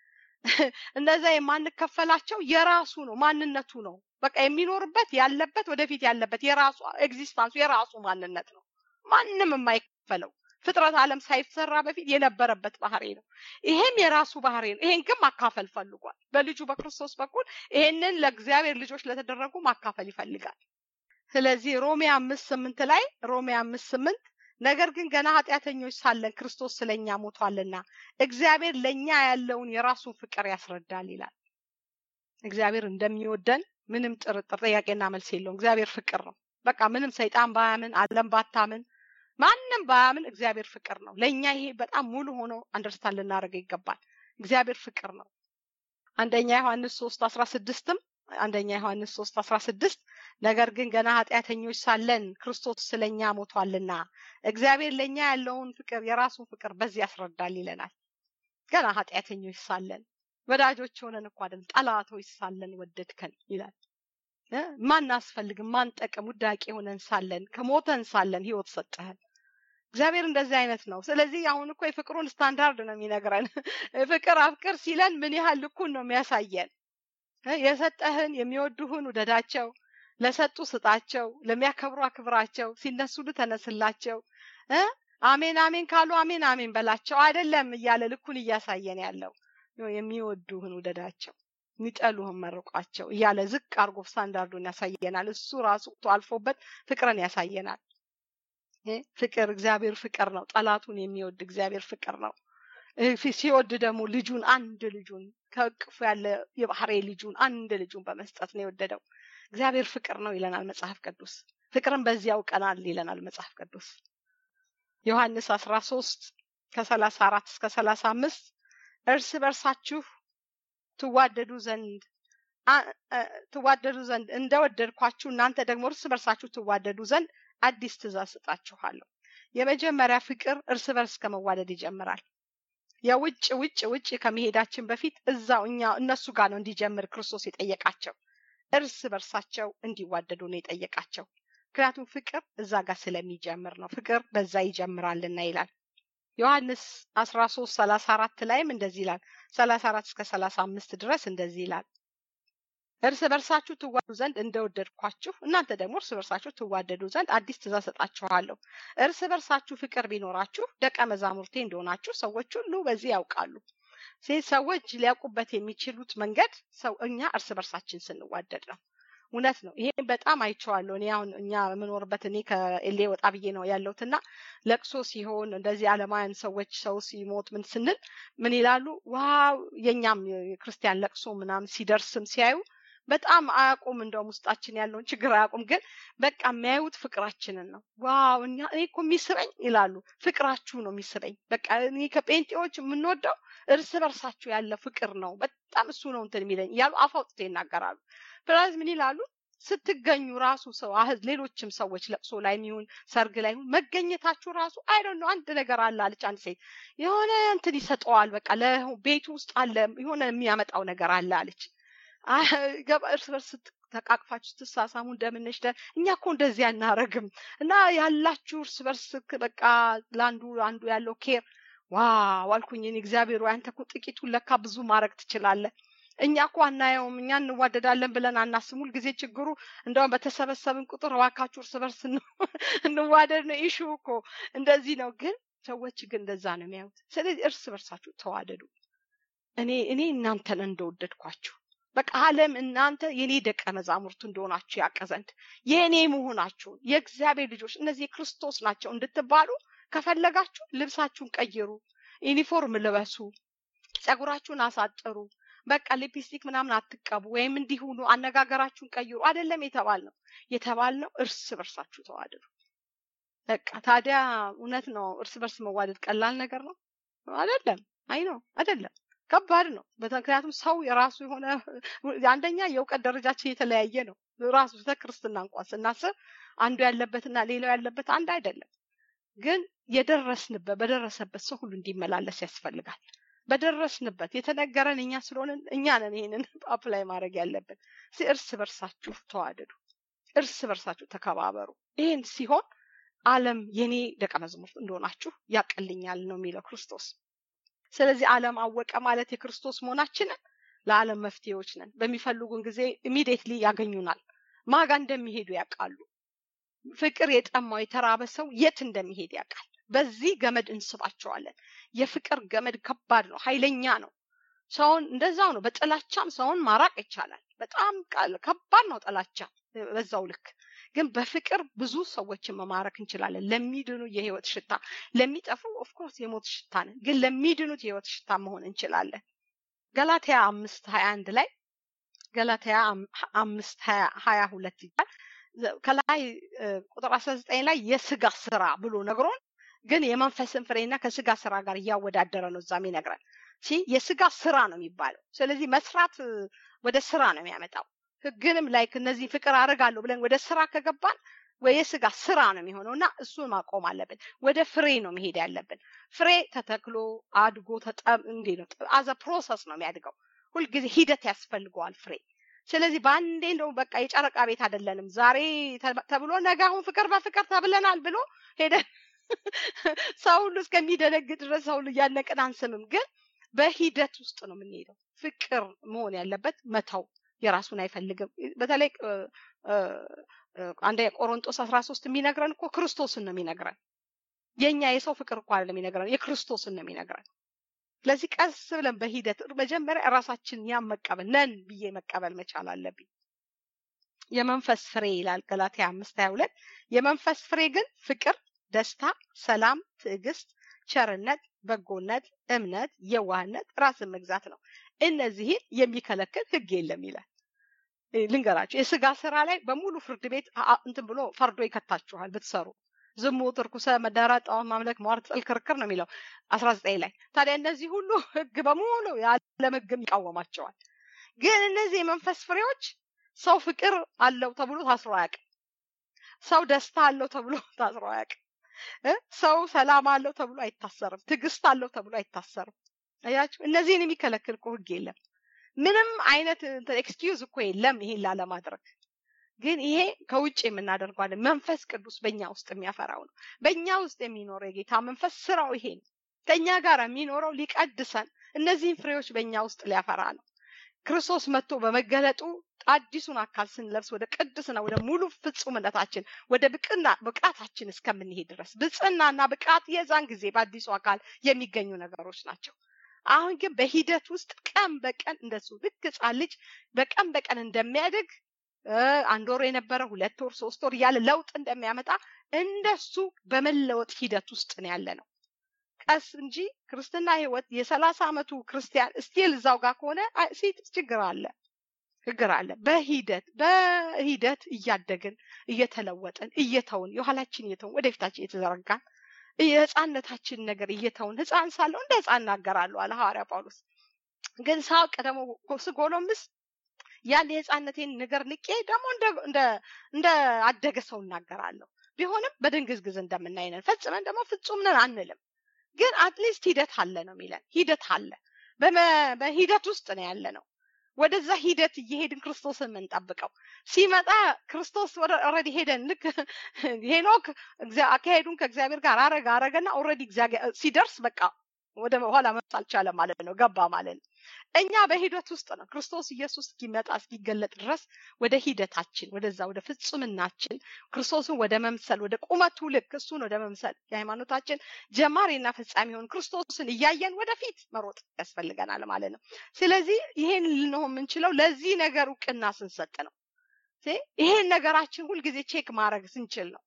እነዛ የማንከፈላቸው የራሱ ነው፣ ማንነቱ ነው። በቃ የሚኖርበት ያለበት ወደፊት ያለበት የራሱ ኤግዚስታንሱ የራሱ ማንነት ነው። ማንም የማይከፈለው ፍጥረት ዓለም ሳይሰራ በፊት የነበረበት ባህሪ ነው። ይሄም የራሱ ባህሪ ነው። ይሄን ግን ማካፈል ፈልጓል። በልጁ በክርስቶስ በኩል ይሄንን ለእግዚአብሔር ልጆች ለተደረጉ ማካፈል ይፈልጋል። ስለዚህ ሮሜ አምስት ስምንት ላይ ሮሜ አምስት ስምንት ነገር ግን ገና ኃጢአተኞች ሳለን ክርስቶስ ስለኛ ሞቷልና እግዚአብሔር ለኛ ያለውን የራሱን ፍቅር ያስረዳል ይላል። እግዚአብሔር እንደሚወደን ምንም ጥርጥር ጥያቄና መልስ የለውም። እግዚአብሔር ፍቅር ነው። በቃ ምንም ሰይጣን ባያምን ዓለም ባታምን ማንም ባያምን እግዚአብሔር ፍቅር ነው። ለእኛ ይሄ በጣም ሙሉ ሆኖ አንደርስታንድ ልናደርገው ይገባል። እግዚአብሔር ፍቅር ነው። አንደኛ ዮሐንስ ሶስት አስራ ስድስትም አንደኛ ዮሐንስ ሶስት አስራ ስድስት ነገር ግን ገና ኃጢአተኞች ሳለን ክርስቶስ ስለኛ ሞቷልና እግዚአብሔር ለእኛ ያለውን ፍቅር የራሱን ፍቅር በዚህ ያስረዳል ይለናል። ገና ኃጢአተኞች ሳለን ወዳጆች ሆነን እኮ አይደል ጠላቶች ሳለን ወደድከን ይላል። ማናስፈልግም ማንጠቅም ውዳቂ ሆነን ሳለን ከሞተን ሳለን ህይወት ሰጠህን። እግዚአብሔር እንደዚህ አይነት ነው። ስለዚህ አሁን እኮ የፍቅሩን ስታንዳርድ ነው የሚነግረን። ፍቅር አፍቅር ሲለን ምን ያህል ልኩን ነው የሚያሳየን። የሰጠህን የሚወዱህን ውደዳቸው፣ ለሰጡ ስጣቸው፣ ለሚያከብሩ አክብራቸው፣ ሲነሱሉ ተነስላቸው፣ አሜን አሜን ካሉ አሜን አሜን በላቸው። አይደለም እያለ ልኩን እያሳየን ያለው የሚወዱህን ውደዳቸው የሚጠሉህን መርቋቸው እያለ ዝቅ አርጎ ስታንዳርዱን ያሳየናል። እሱ ራሱ አልፎበት ፍቅርን ያሳየናል። ፍቅር እግዚአብሔር ፍቅር ነው። ጠላቱን የሚወድ እግዚአብሔር ፍቅር ነው። ሲወድ ደግሞ ልጁን አንድ ልጁን ከእቅፉ ያለ የባህሬ ልጁን አንድ ልጁን በመስጠት ነው የወደደው። እግዚአብሔር ፍቅር ነው ይለናል መጽሐፍ ቅዱስ። ፍቅርን በዚህ ያውቀናል ይለናል መጽሐፍ ቅዱስ። ዮሐንስ አስራ ሶስት ከሰላሳ አራት እስከ ሰላሳ አምስት እርስ በርሳችሁ ትዋደዱ ዘንድ ትዋደዱ ዘንድ እንደወደድኳችሁ እናንተ ደግሞ እርስ በርሳችሁ ትዋደዱ ዘንድ አዲስ ትእዛዝ ስጣችኋለሁ። የመጀመሪያ ፍቅር እርስ በርስ ከመዋደድ ይጀምራል። የውጭ ውጭ ውጭ ከመሄዳችን በፊት እዛው እኛ እነሱ ጋር ነው እንዲጀምር ክርስቶስ የጠየቃቸው። እርስ በርሳቸው እንዲዋደዱ ነው የጠየቃቸው። ምክንያቱም ፍቅር እዛ ጋር ስለሚጀምር ነው። ፍቅር በዛ ይጀምራልና ይላል። ዮሐንስ አስራ ሶስት ሰላሳ አራት ላይም እንደዚህ ይላል። ሰላሳ አራት እስከ ሰላሳ አምስት ድረስ እንደዚህ ይላል። እርስ በርሳችሁ ትዋደዱ ዘንድ እንደወደድኳችሁ እናንተ ደግሞ እርስ በርሳችሁ ትዋደዱ ዘንድ አዲስ ትእዛዝ ሰጣችኋለሁ። እርስ በርሳችሁ ፍቅር ቢኖራችሁ ደቀ መዛሙርቴ እንደሆናችሁ ሰዎች ሁሉ በዚህ ያውቃሉ። ሰዎች ሊያውቁበት የሚችሉት መንገድ ሰው እኛ እርስ በርሳችን ስንዋደድ ነው። እውነት ነው። ይሄ በጣም አይቼዋለሁ። እኔ አሁን እኛ የምኖርበት እኔ ከኤሌ ወጣ ብዬ ነው ያለሁትና ለቅሶ ሲሆን እንደዚህ አለማውያን ሰዎች ሰው ሲሞት ምን ስንል ምን ይላሉ? ዋው የኛም የክርስቲያን ለቅሶ ምናምን ሲደርስም ሲያዩ በጣም አያውቁም። እንደውም ውስጣችን ያለውን ችግር አያውቁም። ግን በቃ የሚያዩት ፍቅራችንን ነው። ዋው እኛ እኔ እኮ የሚስበኝ ይላሉ። ፍቅራችሁ ነው የሚስበኝ። በቃ እኔ ከጴንጤዎች የምንወደው እርስ በርሳችሁ ያለ ፍቅር ነው። በጣም እሱ ነው እንትን የሚለኝ እያሉ አፍ አውጥተው ይናገራሉ። ፕላስ ምን ይላሉ? ስትገኙ ራሱ ሰው አህዝ ሌሎችም ሰዎች ለቅሶ ላይ የሚሆን ሰርግ ላይ ይሁን መገኘታችሁ ራሱ አይዶን ነው አንድ ነገር አለ አለች አንድ ሴት የሆነ እንትን ይሰጠዋል። በቃ ለቤቱ ውስጥ አለ የሆነ የሚያመጣው ነገር አለ አለች። እርስ በርስ ተቃቅፋችሁ ስትሳሳሙ እንደምነሽ እኛ እኮ እንደዚህ አናረግም እና ያላችሁ እርስ በርስ በቃ ለአንዱ አንዱ ያለው ኬር ዋው አልኩኝ። እግዚአብሔር ወይ አንተ እኮ ጥቂቱን ለካ ብዙ ማድረግ ትችላለህ። እኛ እኮ አናየውም፣ እኛ እንዋደዳለን ብለን አናስም። ሁልጊዜ ችግሩ እንደውም በተሰበሰብን ቁጥር እባካችሁ እርስ በርስ እንዋደድ ነው። ኢሹ እኮ እንደዚህ ነው። ግን ሰዎች ግን እንደዛ ነው የሚያዩት። ስለዚህ እርስ በርሳችሁ ተዋደዱ። እኔ እኔ እናንተን እንደወደድኳችሁ በቃ ዓለም እናንተ የኔ ደቀ መዛሙርቱ እንደሆናችሁ ያውቅ ዘንድ የእኔ መሆናችሁን የእግዚአብሔር ልጆች እነዚህ የክርስቶስ ናቸው እንድትባሉ ከፈለጋችሁ ልብሳችሁን ቀይሩ፣ ዩኒፎርም ልበሱ፣ ጸጉራችሁን አሳጥሩ፣ በቃ ሊፕስቲክ ምናምን አትቀቡ፣ ወይም እንዲሁኑ አነጋገራችሁን ቀይሩ። አይደለም የተባል ነው የተባል ነው እርስ በርሳችሁ ተዋደዱ። በቃ ታዲያ እውነት ነው እርስ በርስ መዋደድ ቀላል ነገር ነው አይደለም። አይ ነው አይደለም ከባድ ነው። ምክንያቱም ሰው የራሱ የሆነ አንደኛ የእውቀት ደረጃችን የተለያየ ነው። ራሱ ክርስትና እንኳን ስናስብ አንዱ ያለበትና ሌላው ያለበት አንድ አይደለም። ግን የደረስንበት በደረሰበት ሰው ሁሉ እንዲመላለስ ያስፈልጋል። በደረስንበት የተነገረን እኛ ስለሆንን እኛ ነን ይሄንን አፕላይ ማድረግ ያለብን። እርስ በርሳችሁ ተዋደዱ፣ እርስ በርሳችሁ ተከባበሩ። ይህን ሲሆን ዓለም የኔ ደቀ መዝሙርት እንደሆናችሁ ያቀልኛል ነው የሚለው ክርስቶስ። ስለዚህ ዓለም አወቀ ማለት የክርስቶስ መሆናችንን ለዓለም መፍትሄዎች ነን። በሚፈልጉን ጊዜ ኢሚዲየትሊ ያገኙናል። ማጋ እንደሚሄዱ ያውቃሉ። ፍቅር የጠማው የተራበ ሰው የት እንደሚሄድ ያውቃል። በዚህ ገመድ እንስባቸዋለን። የፍቅር ገመድ ከባድ ነው፣ ኃይለኛ ነው። ሰውን እንደዛው ነው። በጥላቻም ሰውን ማራቅ ይቻላል። በጣም ከባድ ነው ጥላቻ በዛው ልክ ግን በፍቅር ብዙ ሰዎችን መማረክ እንችላለን። ለሚድኑ የህይወት ሽታ፣ ለሚጠፉ ኦፍኮርስ የሞት ሽታ ነን፣ ግን ለሚድኑት የህይወት ሽታ መሆን እንችላለን። ገላትያ አምስት ሀያ አንድ ላይ ገላትያ አምስት ሀያ ሁለት ይባል ከላይ ቁጥር አስራ ዘጠኝ ላይ የስጋ ስራ ብሎ ነግሮን ግን የመንፈስን ፍሬና ከስጋ ስራ ጋር እያወዳደረ ነው እዛም ይነግረን። የስጋ ስራ ነው የሚባለው። ስለዚህ መስራት ወደ ስራ ነው የሚያመጣው። ህግንም ላይክ እነዚህ ፍቅር አደርጋለሁ ብለን ወደ ስራ ከገባን የስጋ ስራ ነው የሚሆነው እና እሱን ማቆም አለብን። ወደ ፍሬ ነው መሄድ ያለብን። ፍሬ ተተክሎ አድጎ እንዴ ነው አዘ ፕሮሰስ ነው የሚያድገው። ሁልጊዜ ሂደት ያስፈልገዋል ፍሬ። ስለዚህ በአንዴ እንደው በቃ የጨረቃ ቤት አይደለንም። ዛሬ ተብሎ ነገ አሁን ፍቅር በፍቅር ተብለናል ብሎ ሄደን ሰው ሁሉ እስከሚደነግጥ ድረስ ሰው ሁሉ እያነቅን አንስምም። ግን በሂደት ውስጥ ነው የምንሄደው። ፍቅር መሆን ያለበት መተው የራሱን አይፈልግም። በተለይ አንደ ቆሮንጦስ አስራ ሶስት የሚነግረን እኮ ክርስቶስን ነው የሚነግረን። የእኛ የሰው ፍቅር እኮ አይደለም የሚነግረን፣ የክርስቶስን ነው የሚነግረን። ስለዚህ ቀስ ብለን በሂደት መጀመሪያ ራሳችን ያን መቀበል ነን ብዬ መቀበል መቻል አለብኝ። የመንፈስ ፍሬ ይላል ገላትያ አምስት ሀያ ሁለት የመንፈስ ፍሬ ግን ፍቅር፣ ደስታ፣ ሰላም፣ ትዕግስት፣ ቸርነት፣ በጎነት፣ እምነት፣ የዋህነት፣ ራስን መግዛት ነው። እነዚህን የሚከለክል ሕግ የለም ይላል። ልንገራችሁ የስጋ ስራ ላይ በሙሉ ፍርድ ቤት እንትን ብሎ ፈርዶ ይከታችኋል ብትሰሩ ዝሙት፣ እርኩሰ፣ መዳራት፣ ጣዖት ማምለክ፣ ሟርት፣ ጥል፣ ክርክር ነው የሚለው አስራ ዘጠኝ ላይ ታዲያ እነዚህ ሁሉ ህግ በሙሉ የዓለም ህግም ይቃወማቸዋል። ግን እነዚህ የመንፈስ ፍሬዎች ሰው ፍቅር አለው ተብሎ ታስሮ አያውቅም። ሰው ደስታ አለው ተብሎ ታስሮ አያውቅም። ሰው ሰላም አለው ተብሎ አይታሰርም። ትዕግስት አለው ተብሎ አይታሰርም። አያችሁ፣ እነዚህን የሚከለክል እኮ ህግ የለም። ምንም አይነት ኤክስኪዩዝ እኮ የለም ይሄን ላለማድረግ። ግን ይሄ ከውጭ የምናደርገዋለን። መንፈስ ቅዱስ በእኛ ውስጥ የሚያፈራው ነው። በእኛ ውስጥ የሚኖረው የጌታ መንፈስ ስራው ይሄ ነው። ከእኛ ጋር የሚኖረው ሊቀድሰን፣ እነዚህን ፍሬዎች በእኛ ውስጥ ሊያፈራ ነው። ክርስቶስ መጥቶ በመገለጡ አዲሱን አካል ስንለብስ ወደ ቅድስና ወደ ሙሉ ፍጹምነታችን ወደ ብቅና ብቃታችን እስከምንሄድ ድረስ ብጽናና ብቃት የዛን ጊዜ በአዲሱ አካል የሚገኙ ነገሮች ናቸው። አሁን ግን በሂደት ውስጥ ቀን በቀን እንደሱ ልክ ህፃን ልጅ በቀን በቀን እንደሚያድግ አንድ ወር የነበረ ሁለት ወር ሶስት ወር እያለ ለውጥ እንደሚያመጣ እንደሱ በመለወጥ ሂደት ውስጥ ነው ያለ ነው። ቀስ እንጂ ክርስትና ህይወት የሰላሳ አመቱ ክርስቲያን ስቲል እዛው ጋር ከሆነ ሴት ችግር አለ ችግር አለ። በሂደት በሂደት እያደግን እየተለወጥን እየተውን የኋላችን እየተውን ወደፊታችን እየተዘረጋን የህፃነታችን ነገር እየተውን ህፃን ሳለሁ እንደ ህፃን እናገራለሁ አለ ሐዋርያ ጳውሎስ። ግን ሳውቅ ደግሞ ስጎለምስ ያን የህፃነቴን ነገር ንቄ ደግሞ እንደ አደገ ሰው እናገራለሁ። ቢሆንም በድንግዝግዝ እንደምናይነን ፈጽመን ደግሞ ፍጹም ነን አንልም። ግን አትሊስት ሂደት አለ ነው የሚለን። ሂደት አለ። በሂደት ውስጥ ነው ያለ ነው። ወደዛ ሂደት እየሄድን ክርስቶስን የምንጠብቀው ሲመጣ ክርስቶስ ወደ ኦልሬዲ ሄደን ልክ ሄኖክ አካሄዱን ከእግዚአብሔር ጋር አረገ አረገና ኦልሬዲ ሲደርስ በቃ ወደ ኋላ መስ አልቻለም ማለት ነው፣ ገባ ማለት ነው። እኛ በሂደት ውስጥ ነው ክርስቶስ ኢየሱስ እስኪመጣ እስኪገለጥ ድረስ ወደ ሂደታችን ወደዛ ወደ ፍጹምናችን ክርስቶስን ወደ መምሰል ወደ ቁመቱ ልክ እሱን ወደ መምሰል የሃይማኖታችን ጀማሪና ፈጻሚ የሆን ክርስቶስን እያየን ወደፊት መሮጥ ያስፈልገናል ማለት ነው። ስለዚህ ይሄን ልንሆን የምንችለው ለዚህ ነገር እውቅና ስንሰጥ ነው። ይሄን ነገራችን ሁልጊዜ ቼክ ማድረግ ስንችል ነው።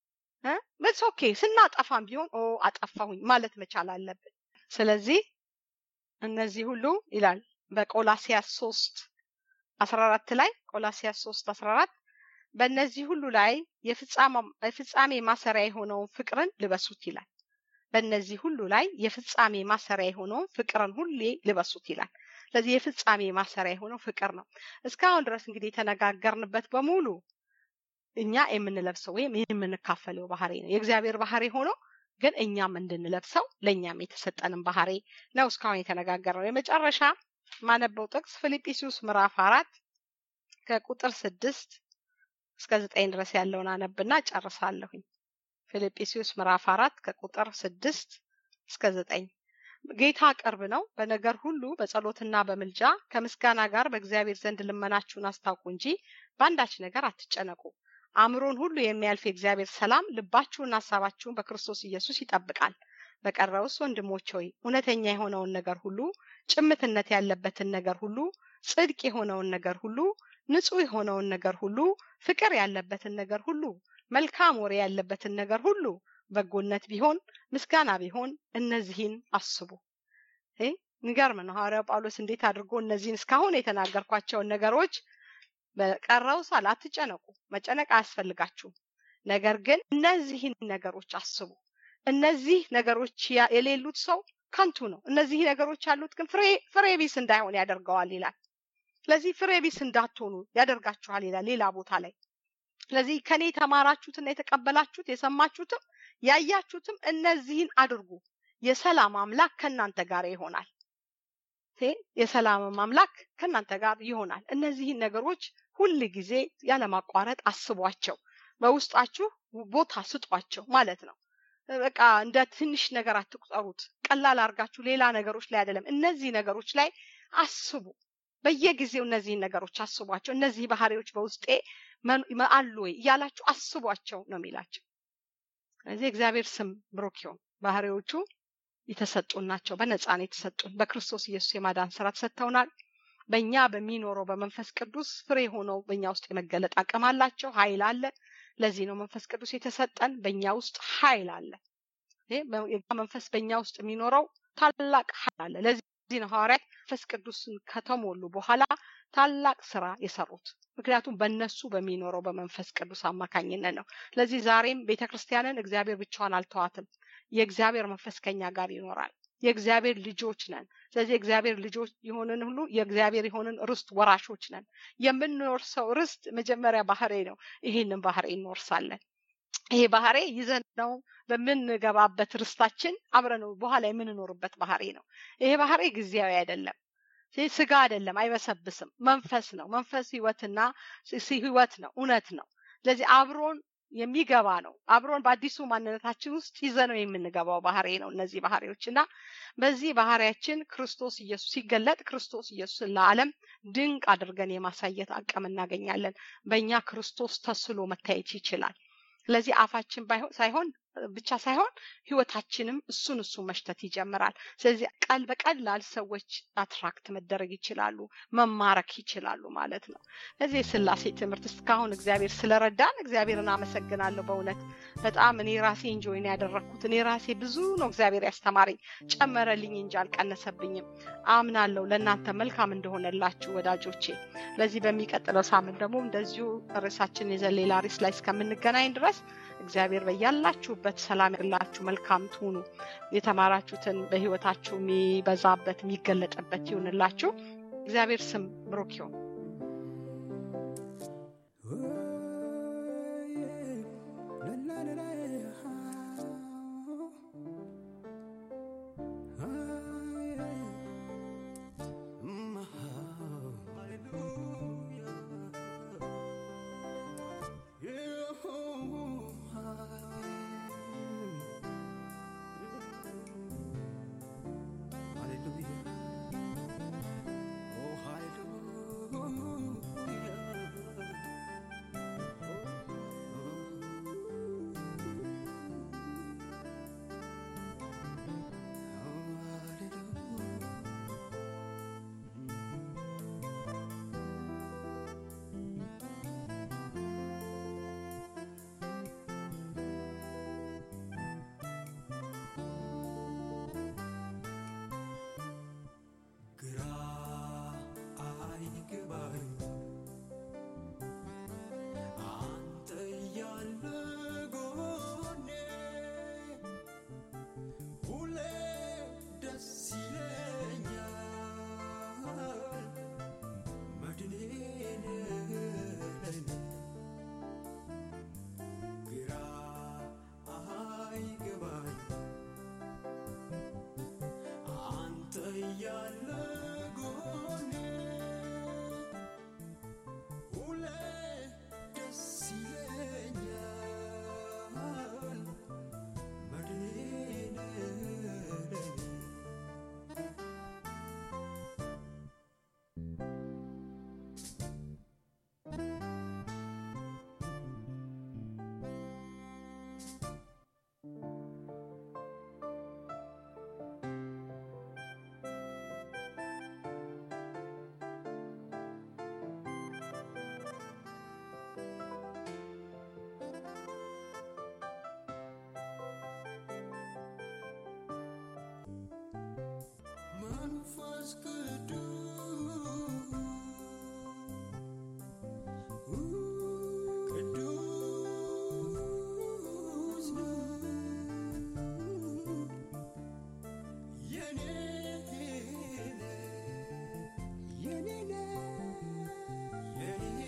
በስ ኦኬ ስናጠፋም ቢሆን ኦ አጠፋሁኝ ማለት መቻል አለብን። ስለዚህ እነዚህ ሁሉ ይላል በቆላሲያስ ሶስት አስራ አራት ላይ ቆላሲያስ ሶስት አስራ አራት በእነዚህ ሁሉ ላይ የፍጻሜ ማሰሪያ የሆነውን ፍቅርን ልበሱት ይላል። በእነዚህ ሁሉ ላይ የፍጻሜ ማሰሪያ የሆነውን ፍቅርን ሁሌ ልበሱት ይላል። ስለዚህ የፍጻሜ ማሰሪያ የሆነው ፍቅር ነው። እስካሁን ድረስ እንግዲህ የተነጋገርንበት በሙሉ እኛ የምንለብሰው ወይም የምንካፈለው ባህሪ ነው። የእግዚአብሔር ባህሪ ሆኖ ግን እኛም እንድንለብሰው ለእኛም የተሰጠንን ባህሪ ነው እስካሁን የተነጋገርነው። የመጨረሻ ማነበው ጥቅስ ፊልጵስዩስ ምዕራፍ አራት ከቁጥር ስድስት እስከ ዘጠኝ ድረስ ያለውን አነብና ጨርሳለሁኝ። ፊልጵስዩስ ምዕራፍ አራት ከቁጥር ስድስት እስከ ዘጠኝ ጌታ ቅርብ ነው። በነገር ሁሉ በጸሎትና በምልጃ ከምስጋና ጋር በእግዚአብሔር ዘንድ ልመናችሁን አስታውቁ እንጂ በአንዳች ነገር አትጨነቁ። አእምሮን ሁሉ የሚያልፍ የእግዚአብሔር ሰላም ልባችሁን ሀሳባችሁን በክርስቶስ ኢየሱስ ይጠብቃል። በቀረውስ ወንድሞች ሆይ እውነተኛ የሆነውን ነገር ሁሉ፣ ጭምትነት ያለበትን ነገር ሁሉ፣ ጽድቅ የሆነውን ነገር ሁሉ፣ ንጹሕ የሆነውን ነገር ሁሉ፣ ፍቅር ያለበትን ነገር ሁሉ፣ መልካም ወሬ ያለበትን ነገር ሁሉ፣ በጎነት ቢሆን ምስጋና ቢሆን እነዚህን አስቡ። የሚገርም ነው። ሐዋርያው ጳውሎስ እንዴት አድርጎ እነዚህን እስካሁን የተናገርኳቸውን ነገሮች በቀረው ሳል አትጨነቁ፣ መጨነቅ አያስፈልጋችሁም። ነገር ግን እነዚህን ነገሮች አስቡ። እነዚህ ነገሮች የሌሉት ሰው ከንቱ ነው። እነዚህ ነገሮች ያሉት ግን ፍሬ ፍሬ ቢስ እንዳይሆን ያደርገዋል ይላል። ስለዚህ ፍሬ ቢስ እንዳትሆኑ ያደርጋችኋል ይላል ሌላ ቦታ ላይ። ስለዚህ ከኔ የተማራችሁትና የተቀበላችሁት የሰማችሁትም ያያችሁትም እነዚህን አድርጉ፣ የሰላም አምላክ ከእናንተ ጋር ይሆናል። የሰላም አምላክ ከእናንተ ጋር ይሆናል። እነዚህን ነገሮች ሁል ጊዜ ያለማቋረጥ አስቧቸው፣ በውስጣችሁ ቦታ ስጧቸው ማለት ነው። በቃ እንደ ትንሽ ነገር አትቁጠሩት። ቀላል አድርጋችሁ ሌላ ነገሮች ላይ አይደለም፣ እነዚህ ነገሮች ላይ አስቡ። በየጊዜው እነዚህን ነገሮች አስቧቸው። እነዚህ ባህሪዎች በውስጤ አሉ ወይ እያላችሁ አስቧቸው ነው የሚላቸው። ስለዚህ እግዚአብሔር ስም ብሩክ ይሁን። ባህሪዎቹ የተሰጡን ናቸው። በነፃ ነው የተሰጡን። በክርስቶስ ኢየሱስ የማዳን ስራ ተሰጥተውናል። በእኛ በሚኖረው በመንፈስ ቅዱስ ፍሬ ሆነው በእኛ ውስጥ የመገለጥ አቅም አላቸው። ኃይል አለ። ለዚህ ነው መንፈስ ቅዱስ የተሰጠን። በእኛ ውስጥ ኃይል አለ። መንፈስ በእኛ ውስጥ የሚኖረው ታላቅ ኃይል አለ። ለዚህ ነው ሐዋርያት መንፈስ ቅዱስን ከተሞሉ በኋላ ታላቅ ስራ የሰሩት። ምክንያቱም በእነሱ በሚኖረው በመንፈስ ቅዱስ አማካኝነት ነው። ስለዚህ ዛሬም ቤተ ክርስቲያንን እግዚአብሔር ብቻዋን አልተዋትም። የእግዚአብሔር መንፈስ ከኛ ጋር ይኖራል። የእግዚአብሔር ልጆች ነን። ስለዚህ እግዚአብሔር ልጆች የሆንን ሁሉ የእግዚአብሔር የሆንን ርስት ወራሾች ነን። የምንወርሰው ርስት መጀመሪያ ባህሬ ነው። ይህንን ባህሬ እንወርሳለን። ይሄ ባህሬ ይዘን ነው በምንገባበት ርስታችን አብረነው በኋላ የምንኖርበት ባህሬ ነው። ይሄ ባህሬ ጊዜያዊ አይደለም። ስጋ አይደለም፣ አይበሰብስም። መንፈስ ነው። መንፈስ ህይወትና ህይወት ነው፣ እውነት ነው። ስለዚህ አብሮን የሚገባ ነው። አብሮን በአዲሱ ማንነታችን ውስጥ ይዘነው የምንገባው ባህሪ ነው። እነዚህ ባህሪዎች እና በዚህ ባህሪያችን ክርስቶስ ኢየሱስ ሲገለጥ ክርስቶስ ኢየሱስን ለዓለም ድንቅ አድርገን የማሳየት አቅም እናገኛለን። በእኛ ክርስቶስ ተስሎ መታየት ይችላል። ስለዚህ አፋችን ሳይሆን ብቻ ሳይሆን ህይወታችንም እሱን እሱን መሽተት ይጀምራል። ስለዚህ ቀል በቀላል ሰዎች አትራክት መደረግ ይችላሉ፣ መማረክ ይችላሉ ማለት ነው። ለዚህ የስላሴ ትምህርት እስካሁን እግዚአብሔር ስለረዳን እግዚአብሔርን አመሰግናለሁ። በእውነት በጣም እኔ ራሴ እንጆይን ያደረግኩት እኔ ራሴ ብዙ ነው እግዚአብሔር ያስተማረኝ፣ ጨመረልኝ እንጂ አልቀነሰብኝም። አምናለሁ ለእናንተ መልካም እንደሆነላችሁ ወዳጆቼ። ለዚህ በሚቀጥለው ሳምንት ደግሞ እንደዚሁ ርዕሳችን ይዘን ሌላ ርዕስ ላይ እስከምንገናኝ ድረስ እግዚአብሔር በያላችሁበት ሰላም ያላችሁ መልካም ትሁኑ። የተማራችሁትን በህይወታችሁ የሚበዛበት የሚገለጥበት ይሁንላችሁ። እግዚአብሔር ስም ብሩክ ይሁን። መንፈስ ቅዱስ የኔ የኔ የኔ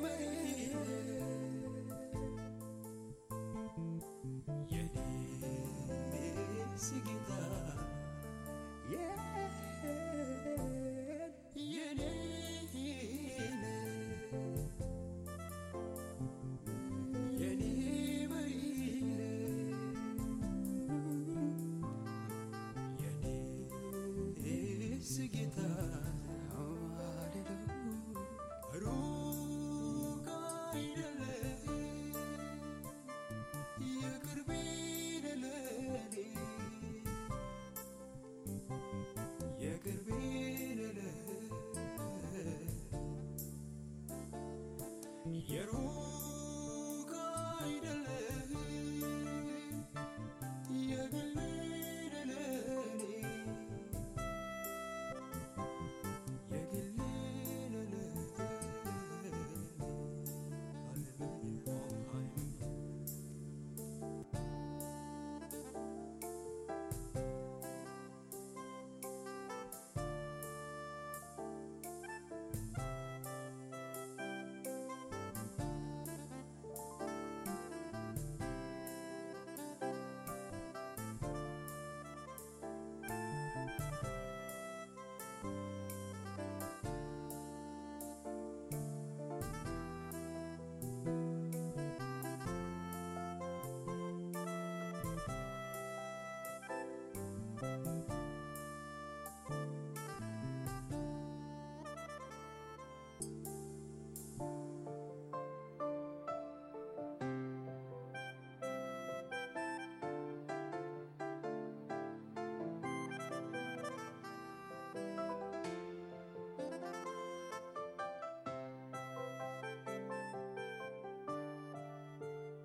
የኔ ስጌታ የሩቅ